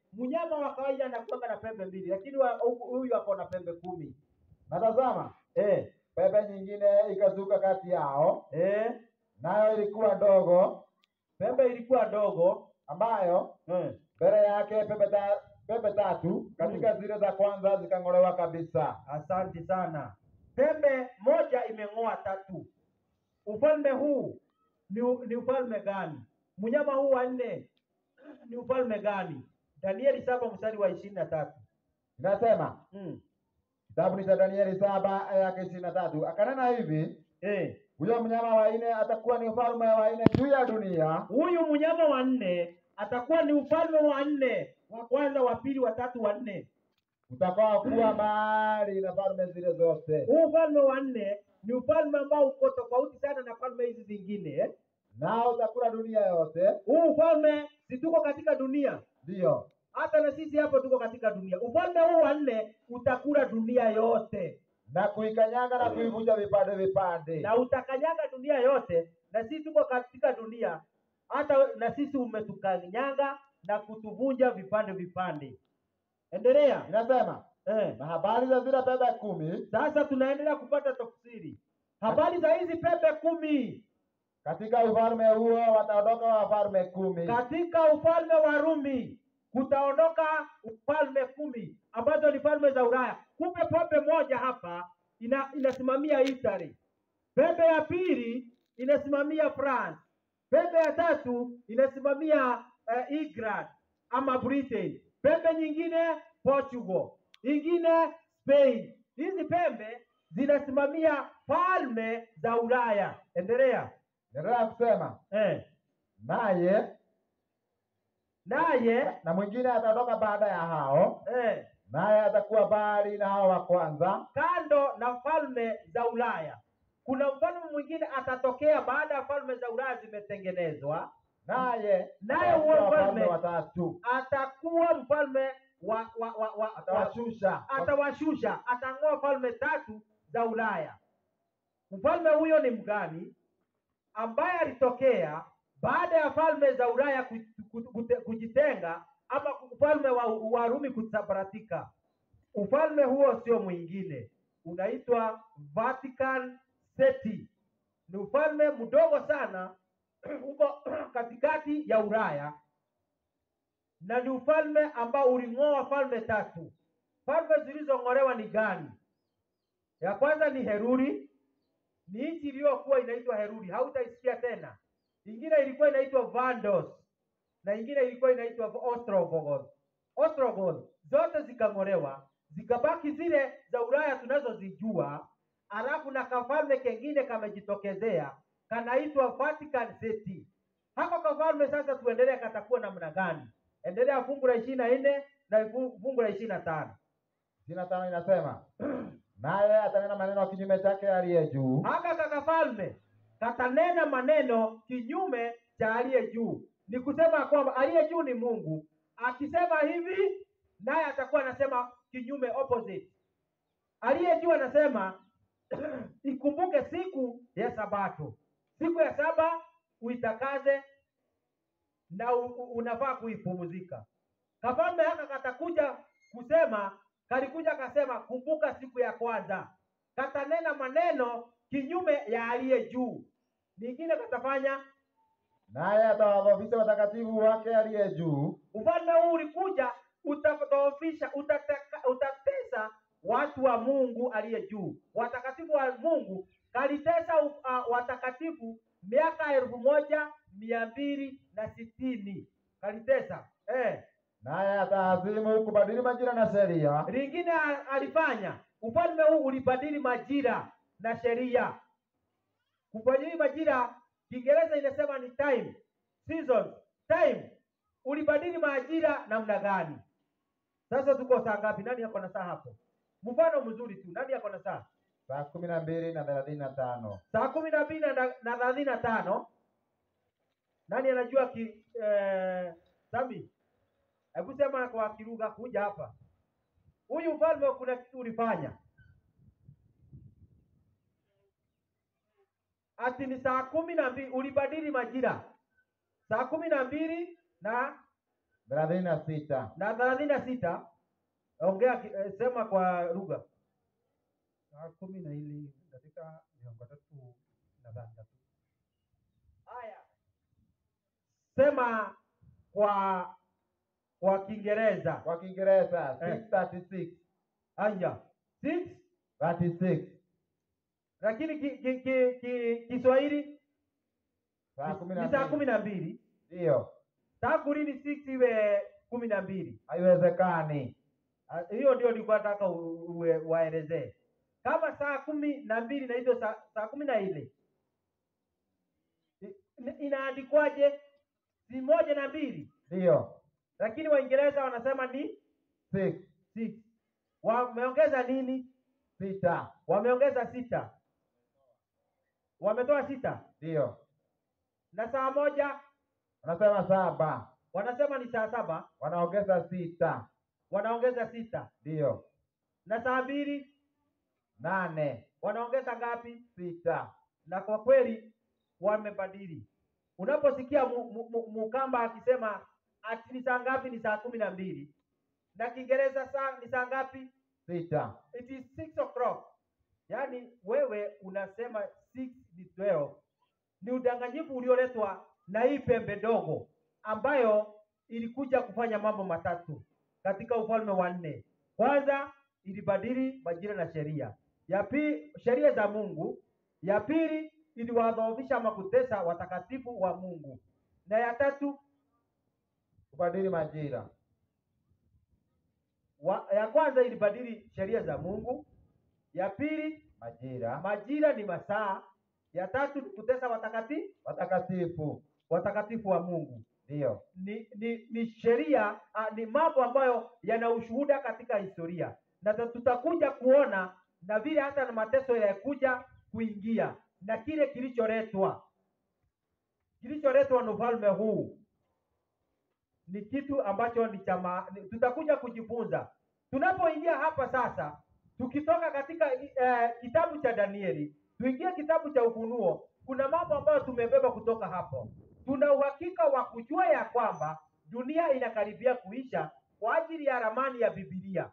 mnyama wa kawaida anakuanga na pembe mbili, lakini wa- hu- huyu ako na pembe kumi. Na tazama, Eh, pembe nyingine ikazuka kati yao, eh, nayo ilikuwa ndogo, pembe ilikuwa ndogo ambayo eh. mbele yake pembe, ta, pembe tatu katika zile za kwanza zikang'olewa kabisa. Asante sana. Pembe moja imeng'oa tatu. Ufalme huu ni, ni ufalme gani? Mnyama huu wa nne ni ufalme gani? Danieli saba mstari wa ishirini na tatu. Inasema Mm. kitabu ni cha Danieli saba aya yake ishirini na tatu akanena hivi, Eh, huyo mnyama wa nne atakuwa ni ufalme wa nne juu ya dunia, huyu mnyama wa nne atakuwa ni ufalme wa nne, wa kwanza, wa pili, wa tatu, wa nne. utakao kuwa mahali na falme zile zote, Huu ufalme wa nne ni ufalme ambao uko tofauti sana na falme hizi zingine eh? nao utakula dunia yote. Huu ufalme si tuko katika dunia Ndiyo, hata na sisi hapo tuko katika dunia. Ufalme huu wa nne utakula dunia yote na kuikanyaga na kuivunja vipande vipande. na utakanyaga dunia yote, na sisi tuko katika dunia, hata na sisi umetukanyaga na kutuvunja vipande vipande. Endelea Inasema eh. na habari za zile pembe kumi Sasa tunaendelea kupata tafsiri habari za hizi pembe kumi katika ufalme huo wataondoka wafalme kumi katika ufalme wa Rumi kutaondoka ufalme kumi ambazo ni falme za Ulaya. Kumbe pembe moja hapa ina, inasimamia Italy, pembe ya pili inasimamia France, pembe ya tatu inasimamia uh, England ama Britain, pembe nyingine Portugal, ingine Spain. Hizi pembe zinasimamia falme za Ulaya. Endelea endelea kusema eh. naye Naye na mwingine ataondoka baada ya hao eh, naye atakuwa bali na hao wa kwanza kando na falme za Ulaya kuna mfalme mwingine atatokea baada ya falme za Ulaya zimetengenezwa, naye Naye atakuwa huo wafalme mfalme- watatu atakuwa mfalme wa, wa, wa, wa, wa atawashusha atawashusha, atang'oa falme tatu za Ulaya. Mfalme huyo ni mgani? Ambaye alitokea baada ya falme za Ulaya ku- ku- kute- kujitenga ama ufalme wa Warumi kusambaratika. Ufalme huo sio mwingine, unaitwa Vatican City. Ni ufalme mdogo sana uko katikati ya Ulaya na ni ufalme ambao uling'oa falme tatu. Falme zilizong'olewa ni gani? Ya kwanza ni Heruri, ni nchi iliyokuwa inaitwa Heruri, hautaisikia tena. Ingine ilikuwa inaitwa Vandos na ingine ilikuwa inaitwa Ostrogoth. Ostrogoth zote zikang'olewa, zikabaki zile za Ulaya tunazozijua, alafu na kafalme kengine kamejitokezea kanaitwa Vatican City. Hako kafalme sasa, tuendelee, katakuwa namna gani? Endelea fungu la ishirini na nne na fu- fungu la ishirini na tano. ishirini na tano inasema naye atanena maneno kinyume chake aliye juu haka kakafalme katanena maneno kinyume cha aliye juu. Ni kusema kwamba aliye juu ni Mungu, akisema hivi naye atakuwa anasema kinyume, opposite. Aliye juu anasema ikumbuke siku ya Sabato, siku ya saba uitakaze na u, u, unafaa kuipumzika. Kafalme haka katakuja kusema, kalikuja kasema, kumbuka siku ya kwanza katanena maneno kinyume ya aliye juu. Ningine katafanya naye atawadhoofisha watakatifu wake aliye juu ufalme huu ulikuja utadhoofisha, utateka- utatesa watu wa Mungu aliye juu, watakatifu wa Mungu. Kalitesa uh, watakatifu miaka elfu moja mia mbili na sitini kalitesa eh. naye ataazimu kubadili majira na sheria Lingine a- alifanya, ufalme huu ulibadili majira na sheria. Kubadili majira, Kiingereza inasema ni time, season, time. Ulibadili majira namna gani? Sasa tuko saa ngapi? Nani ako na saa hapo? Mfano mzuri tu, nani ako na saa? saa kumi na mbili na thelathini na tano Saa kumi na mbili na na thelathini na tano. Nani anajua ki, eh, Sami? Hebu sema kwa Kiruga kuja hapa. Huyu mfalme kuna kitu ulifanya. Ati ni saa kumi na mbili ulibadili majira. Saa kumi na mbili na thelathini na sita na thelathini na sita ongea ki- eh, sema kwa lugha saa kumi na ili dakika miongo tatu na thandatu haya sema kwa kwa kiingereza kwa Kiingereza Eh. 636 haya six 36 lakini ki, ki, ki, ki, kiswahili saa kumi na ni saa kumi mbili na mbili ndiyo tangu lini six iwe kumi na mbili haiwezekani Ah, hiyo ndio nilikuwa nataka u- uwe- waelezee kama saa kumi na mbili na hizo saa, saa kumi na ile I- ina- inaandikwaje si moja na mbili ndiyo lakini waingereza wanasema ni six six wameongeza nini sita wameongeza sita wametoa sita ndiyo na saa moja wanasema saba wanasema ni saa saba wanaongeza sita wanaongeza sita ndiyo na saa mbili nane wanaongeza ngapi sita na kwa kweli wamebadili unaposikia mu- mu- mu- mukamba akisema ati ni saa ngapi ni saa kumi na mbili na kiingereza saa ni saa ngapi sita it is six o'clock yaani wewe unasema six ni 12 ni udanganyifu ulioletwa na hii pembe dogo ambayo ilikuja kufanya mambo matatu katika ufalme wa nne kwanza ilibadili majira na sheria ya pili sheria za mungu ya pili iliwadhoofisha ama kutesa watakatifu wa mungu na ya tatu kubadili majira wa, ya kwanza ilibadili sheria za mungu ya pili majira majira ni masaa ya tatu ni kutesa watakatifu watakatifu watakatifu wa mungu ndiyo ni ni, ni sheria ah, ni mambo ambayo yana ushuhuda katika historia na ta- tutakuja kuona na vile hata na mateso yakuja kuingia na kile kilicholetwa kilicholetwa na ufalme huu ni kitu ambacho ni chama ni, tutakuja kujifunza tunapoingia hapa sasa tukitoka katika eh, kitabu cha danieli tuingie kitabu cha ufunuo kuna mambo ambayo tumebeba kutoka hapo tuna uhakika wa kujua ya kwamba dunia inakaribia kuisha kwa ajili ya ramani ya bibilia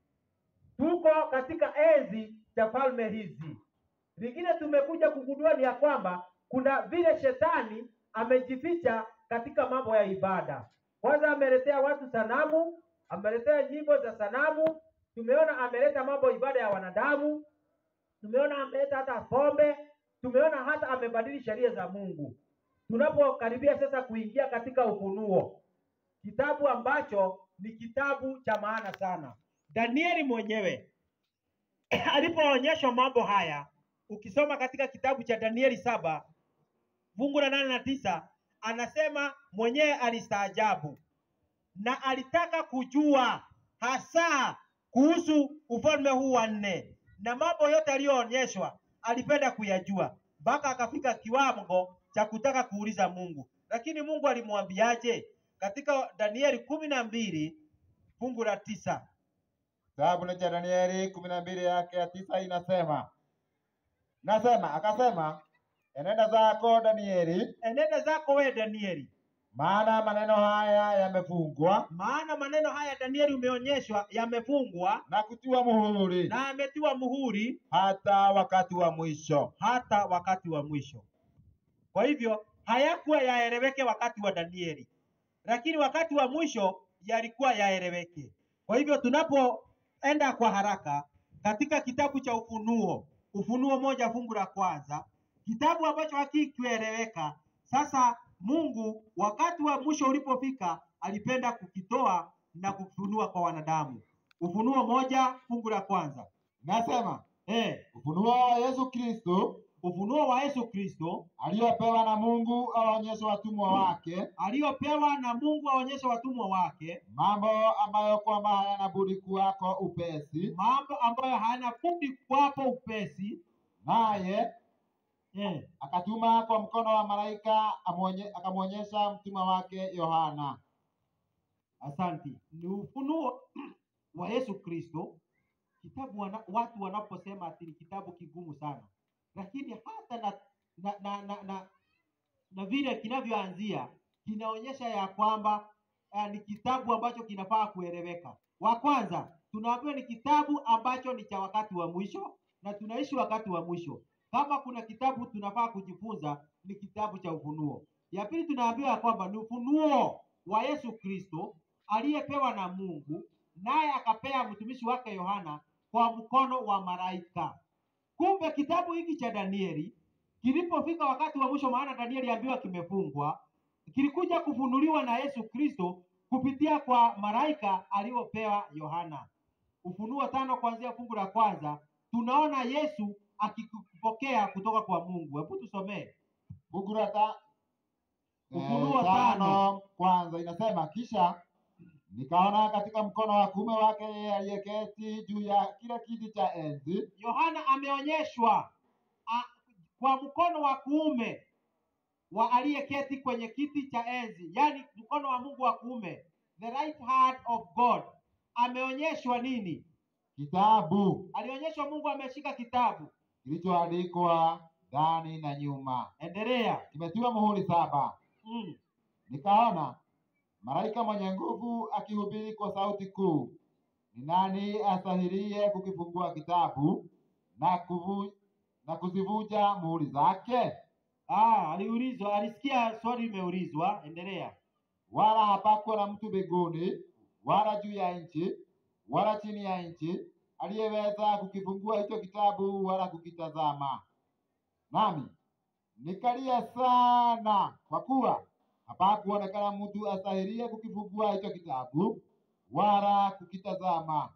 tuko katika enzi cha falme hizi lingine tumekuja kugundua ni ya kwamba kuna vile shetani amejificha katika mambo ya ibada kwanza ameletea watu sanamu ameletea nyimbo za sanamu tumeona ameleta mambo ibada ya wanadamu tumeona ameleta hata pombe tumeona hata amebadili sheria za mungu tunapokaribia sasa kuingia katika ufunuo kitabu ambacho ni kitabu cha maana sana danieli mwenyewe alipoonyeshwa mambo haya ukisoma katika kitabu cha danieli saba fungu la nane na tisa anasema mwenyewe alistaajabu na alitaka kujua hasa kuhusu ufalme huu wa nne na mambo yote aliyoonyeshwa alipenda kuyajua mpaka akafika kiwango cha kutaka kuuliza mungu lakini mungu alimwambiaje katika danieli kumi na mbili fungu la tisa kitabu ni cha danieli kumi na mbili yake ya tisa inasema nasema akasema enenda zako danieli enenda zako wewe danieli maana maneno haya yamefungwa maana maneno haya danieli umeonyeshwa yamefungwa na kutiwa muhuri na ametiwa muhuri hata wakati wa mwisho hata wakati wa mwisho kwa hivyo hayakuwa yaeleweke wakati wa danieli lakini wakati wa mwisho yalikuwa yaeleweke kwa hivyo tunapoenda kwa haraka katika kitabu cha ufunuo ufunuo moja fungu la kwanza kitabu ambacho hakikueleweka sasa mungu wakati wa mwisho ulipofika alipenda kukitoa na kufunua kwa wanadamu ufunuo moja fungu la kwanza nasema eh, ufunuo wa yesu kristo ufunuo wa yesu kristo aliyopewa na mungu awaonyeshe watumwa wake aliyopewa na mungu aonyeshe watumwa wake mambo ambayo kwamba hayana budi kuwako upesi mambo ambayo hayana budi kwapo upesi naye eh, akatuma kwa mkono wa malaika amwonye- akamwonyesha mtumwa wake yohana asanti ni ufunuo wa yesu kristo kitabu wana, watu wanaposema ati ni kitabu kigumu sana lakini hata na na na, na, na, na vile kinavyoanzia kinaonyesha ya kwamba uh, ni kitabu ambacho kinafaa kueleweka. Wa kwanza tunaambiwa ni kitabu ambacho ni cha wakati wa mwisho na tunaishi wakati wa mwisho. Kama kuna kitabu tunafaa kujifunza ni kitabu cha Ufunuo. Ya pili tunaambiwa ya kwamba ni ufunuo wa Yesu Kristo aliyepewa na Mungu, naye akapea mtumishi wake Yohana kwa mkono wa malaika. Kumbe kitabu hiki cha Danieli kilipofika wakati wa mwisho, maana Danieli ambiwa kimefungwa, kilikuja kufunuliwa na Yesu Kristo kupitia kwa malaika aliyopewa Yohana. Ufunuo tano kuanzia fungu la kwanza tunaona Yesu akipokea kutoka kwa Mungu. Hebu tusomee Fungu la ta- Ufunuo eh, tano. kwanza inasema, kisha nikaona katika mkono wa kuume wake yeye aliyeketi juu ya kile kiti cha enzi Yohana ameonyeshwa a, kwa mkono wa kuume wa aliyeketi kwenye kiti cha enzi, yaani mkono wa Mungu wa kuume, the right hand of God. Ameonyeshwa nini? kitabu Alionyeshwa Mungu ameshika kitabu. kilichoandikwa ndani na nyuma, Endelea. kimetiwa muhuri saba. Mm. Nikaona malaika mwenye nguvu akihubiri kwa sauti kuu, ni nani astahilie kukifungua kitabu na kuvu, na kuzivuja muhuri zake? Ah, aliulizwa, alisikia swali limeulizwa. Endelea. Wala hapakuwa na mtu mbinguni wala juu ya nchi wala chini ya nchi aliyeweza kukifungua hicho kitabu wala kukitazama. Nami nikalia sana, kwa kuwa hapakuonekana mtu astahilie kukifungua hicho kitabu wala kukitazama.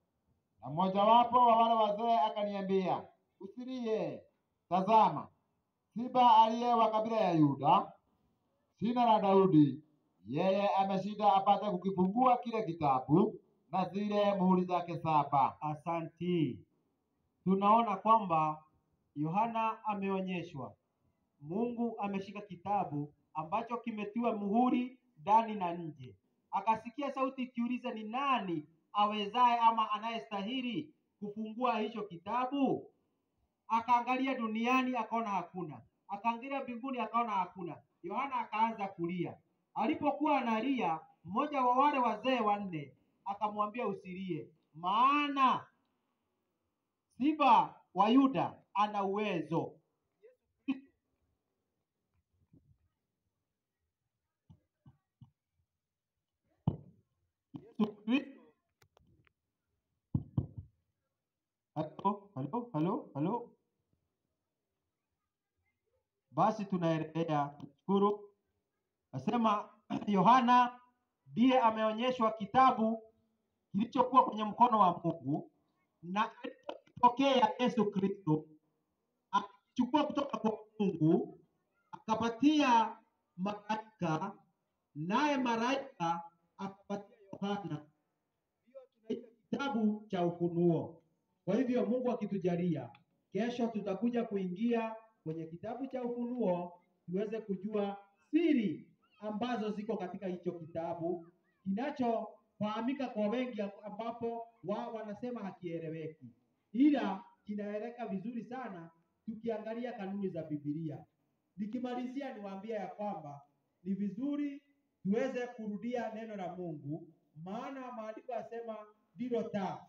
Na mmojawapo wa wale wazee akaniambia, usilie, tazama, Simba aliye wa kabila ya Yuda, shina la Daudi, yeye ameshinda apate kukifungua kile kitabu na zile muhuri zake saba. Asanti. Tunaona kwamba Yohana ameonyeshwa, Mungu ameshika kitabu ambacho kimetiwa muhuri ndani na nje. Akasikia sauti ikiuliza, ni nani awezaye ama anayestahili kufungua hicho kitabu? Akaangalia duniani akaona hakuna, akaangalia mbinguni akaona hakuna. Yohana akaanza kulia. Alipokuwa analia, mmoja wa wale wazee wanne akamwambia usilie, maana simba wa Yuda ana uwezo. Yesu Kristo. Halo, halo, halo, halo. Basi tunaendelea kushukuru. Nasema Yohana ndiye ameonyeshwa kitabu kilichokuwa kwenye mkono wa Mungu na alipokea Yesu Kristo akichukua kutoka kwa Mungu akapatia malaika, naye malaika akapatia Yohana. Hiyo tunaita kitabu cha Ufunuo. Kwa hivyo Mungu akitujalia, kesho tutakuja kuingia kwenye kitabu cha Ufunuo tuweze kujua siri ambazo ziko katika hicho kitabu kinachofahamika kwa wengi, ambapo wao wanasema hakieleweki, ila kinaeleka vizuri sana tukiangalia kanuni za Biblia. Nikimalizia niwaambie ya kwamba ni vizuri tuweze kurudia neno la Mungu, maana maandiko yasema ndilo taa.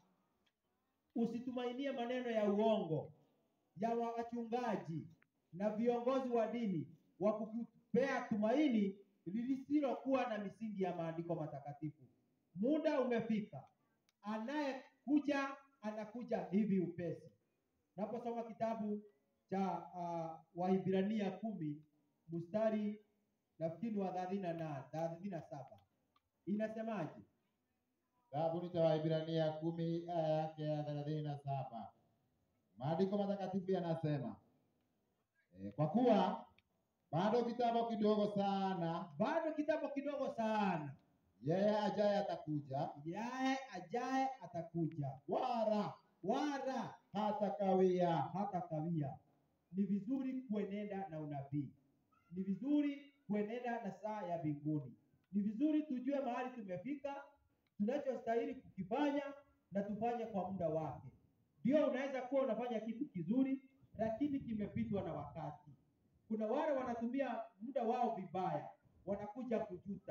Usitumainie maneno ya uongo ya wachungaji na viongozi wa dini wa kukupea tumaini lisilokuwa na misingi ya maandiko matakatifu. Muda umefika, anayekuja anakuja hivi upesi. Naposoma kitabu cha uh, Wahibrania kumi mstari nafikiri wa thelathini na nane thelathini na saba inasemaje? Kitabu cha Waebrania kumi aya yake ya thelathini na saba maandiko matakatifu yanasema e, kwa kuwa bado kitambo kidogo sana Bado kitambo kidogo sana, yeye ajaye atakuja, yaye ajaye atakuja, wala wala hata kawia. hata kawia. Ni vizuri kuenenda na unabii, ni vizuri kuenenda na saa ya mbinguni, ni vizuri tujue mahali tumefika, tunachostahili kukifanya na tufanye kwa muda wake. Ndio unaweza kuwa unafanya kitu kizuri, lakini kimepitwa na wakati. Kuna wale wanatumia muda wao vibaya, wanakuja kujuta.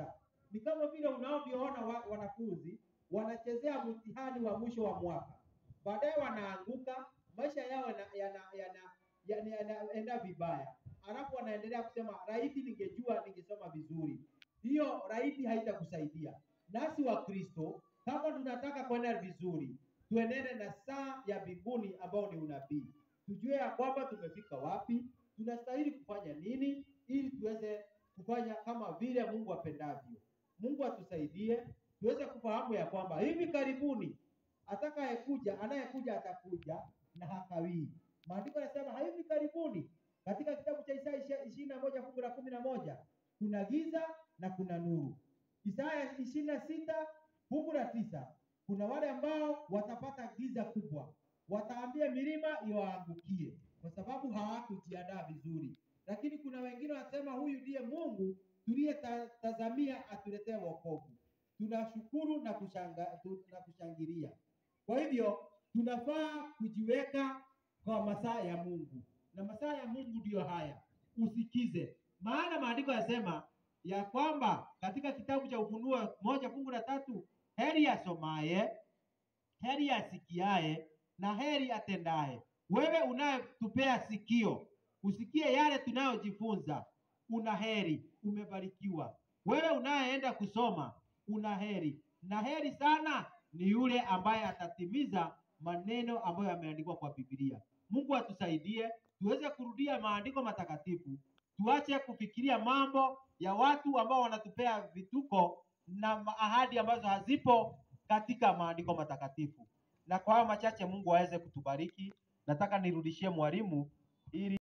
ni kama vile unavyoona wa, wanafunzi wanachezea mtihani wa mwisho wa mwaka, baadaye wanaanguka, maisha yao yana- yana- yana- yana- yanaenda vibaya, alafu wanaendelea kusema laiti ningejua ningesoma vizuri. Hiyo laiti haitakusaidia. Nasi wa Kristo kama tunataka kwenda vizuri, tuenende na saa ya mbinguni ambao ni unabii, tujue ya kwamba tumefika wapi, tunastahili kufanya nini ili tuweze kufanya kama vile Mungu apendavyo. Mungu atusaidie tuweze kufahamu ya kwamba hivi karibuni atakayekuja, anayekuja atakuja na hakawii. Maandiko yanasema hivi karibuni, katika kitabu cha Isaya ishirini na moja fungu la kumi na moja kuna giza na kuna nuru. Isaya ishirini na sita fungu la tisa kuna wale ambao watapata giza kubwa, wataambia milima iwaangukie kwa sababu hawakujiandaa vizuri. Lakini kuna wengine wanasema huyu ndiye Mungu tuliyetazamia atuletee wokovu. Tunashukuru na kushanga, tu- na kushangilia. Kwa hivyo tunafaa kujiweka kwa masaa ya Mungu, na masaa ya Mungu ndiyo haya, usikize. Maana maandiko yasema ya kwamba katika kitabu cha Ufunuo moja fungu la tatu, heri asomaye, heri asikiaye na heri atendaye. Wewe unayetupea sikio usikie yale tunayojifunza, una heri, umebarikiwa. Wewe unayeenda kusoma, una heri, na heri sana ni yule ambaye atatimiza maneno ambayo yameandikwa kwa Biblia. Mungu atusaidie tuweze kurudia maandiko matakatifu, tuache kufikiria mambo ya watu ambao wanatupea vituko na ma- ahadi ambazo hazipo katika maandiko matakatifu. Na kwa hayo machache, Mungu aweze kutubariki. Nataka nirudishie mwalimu ili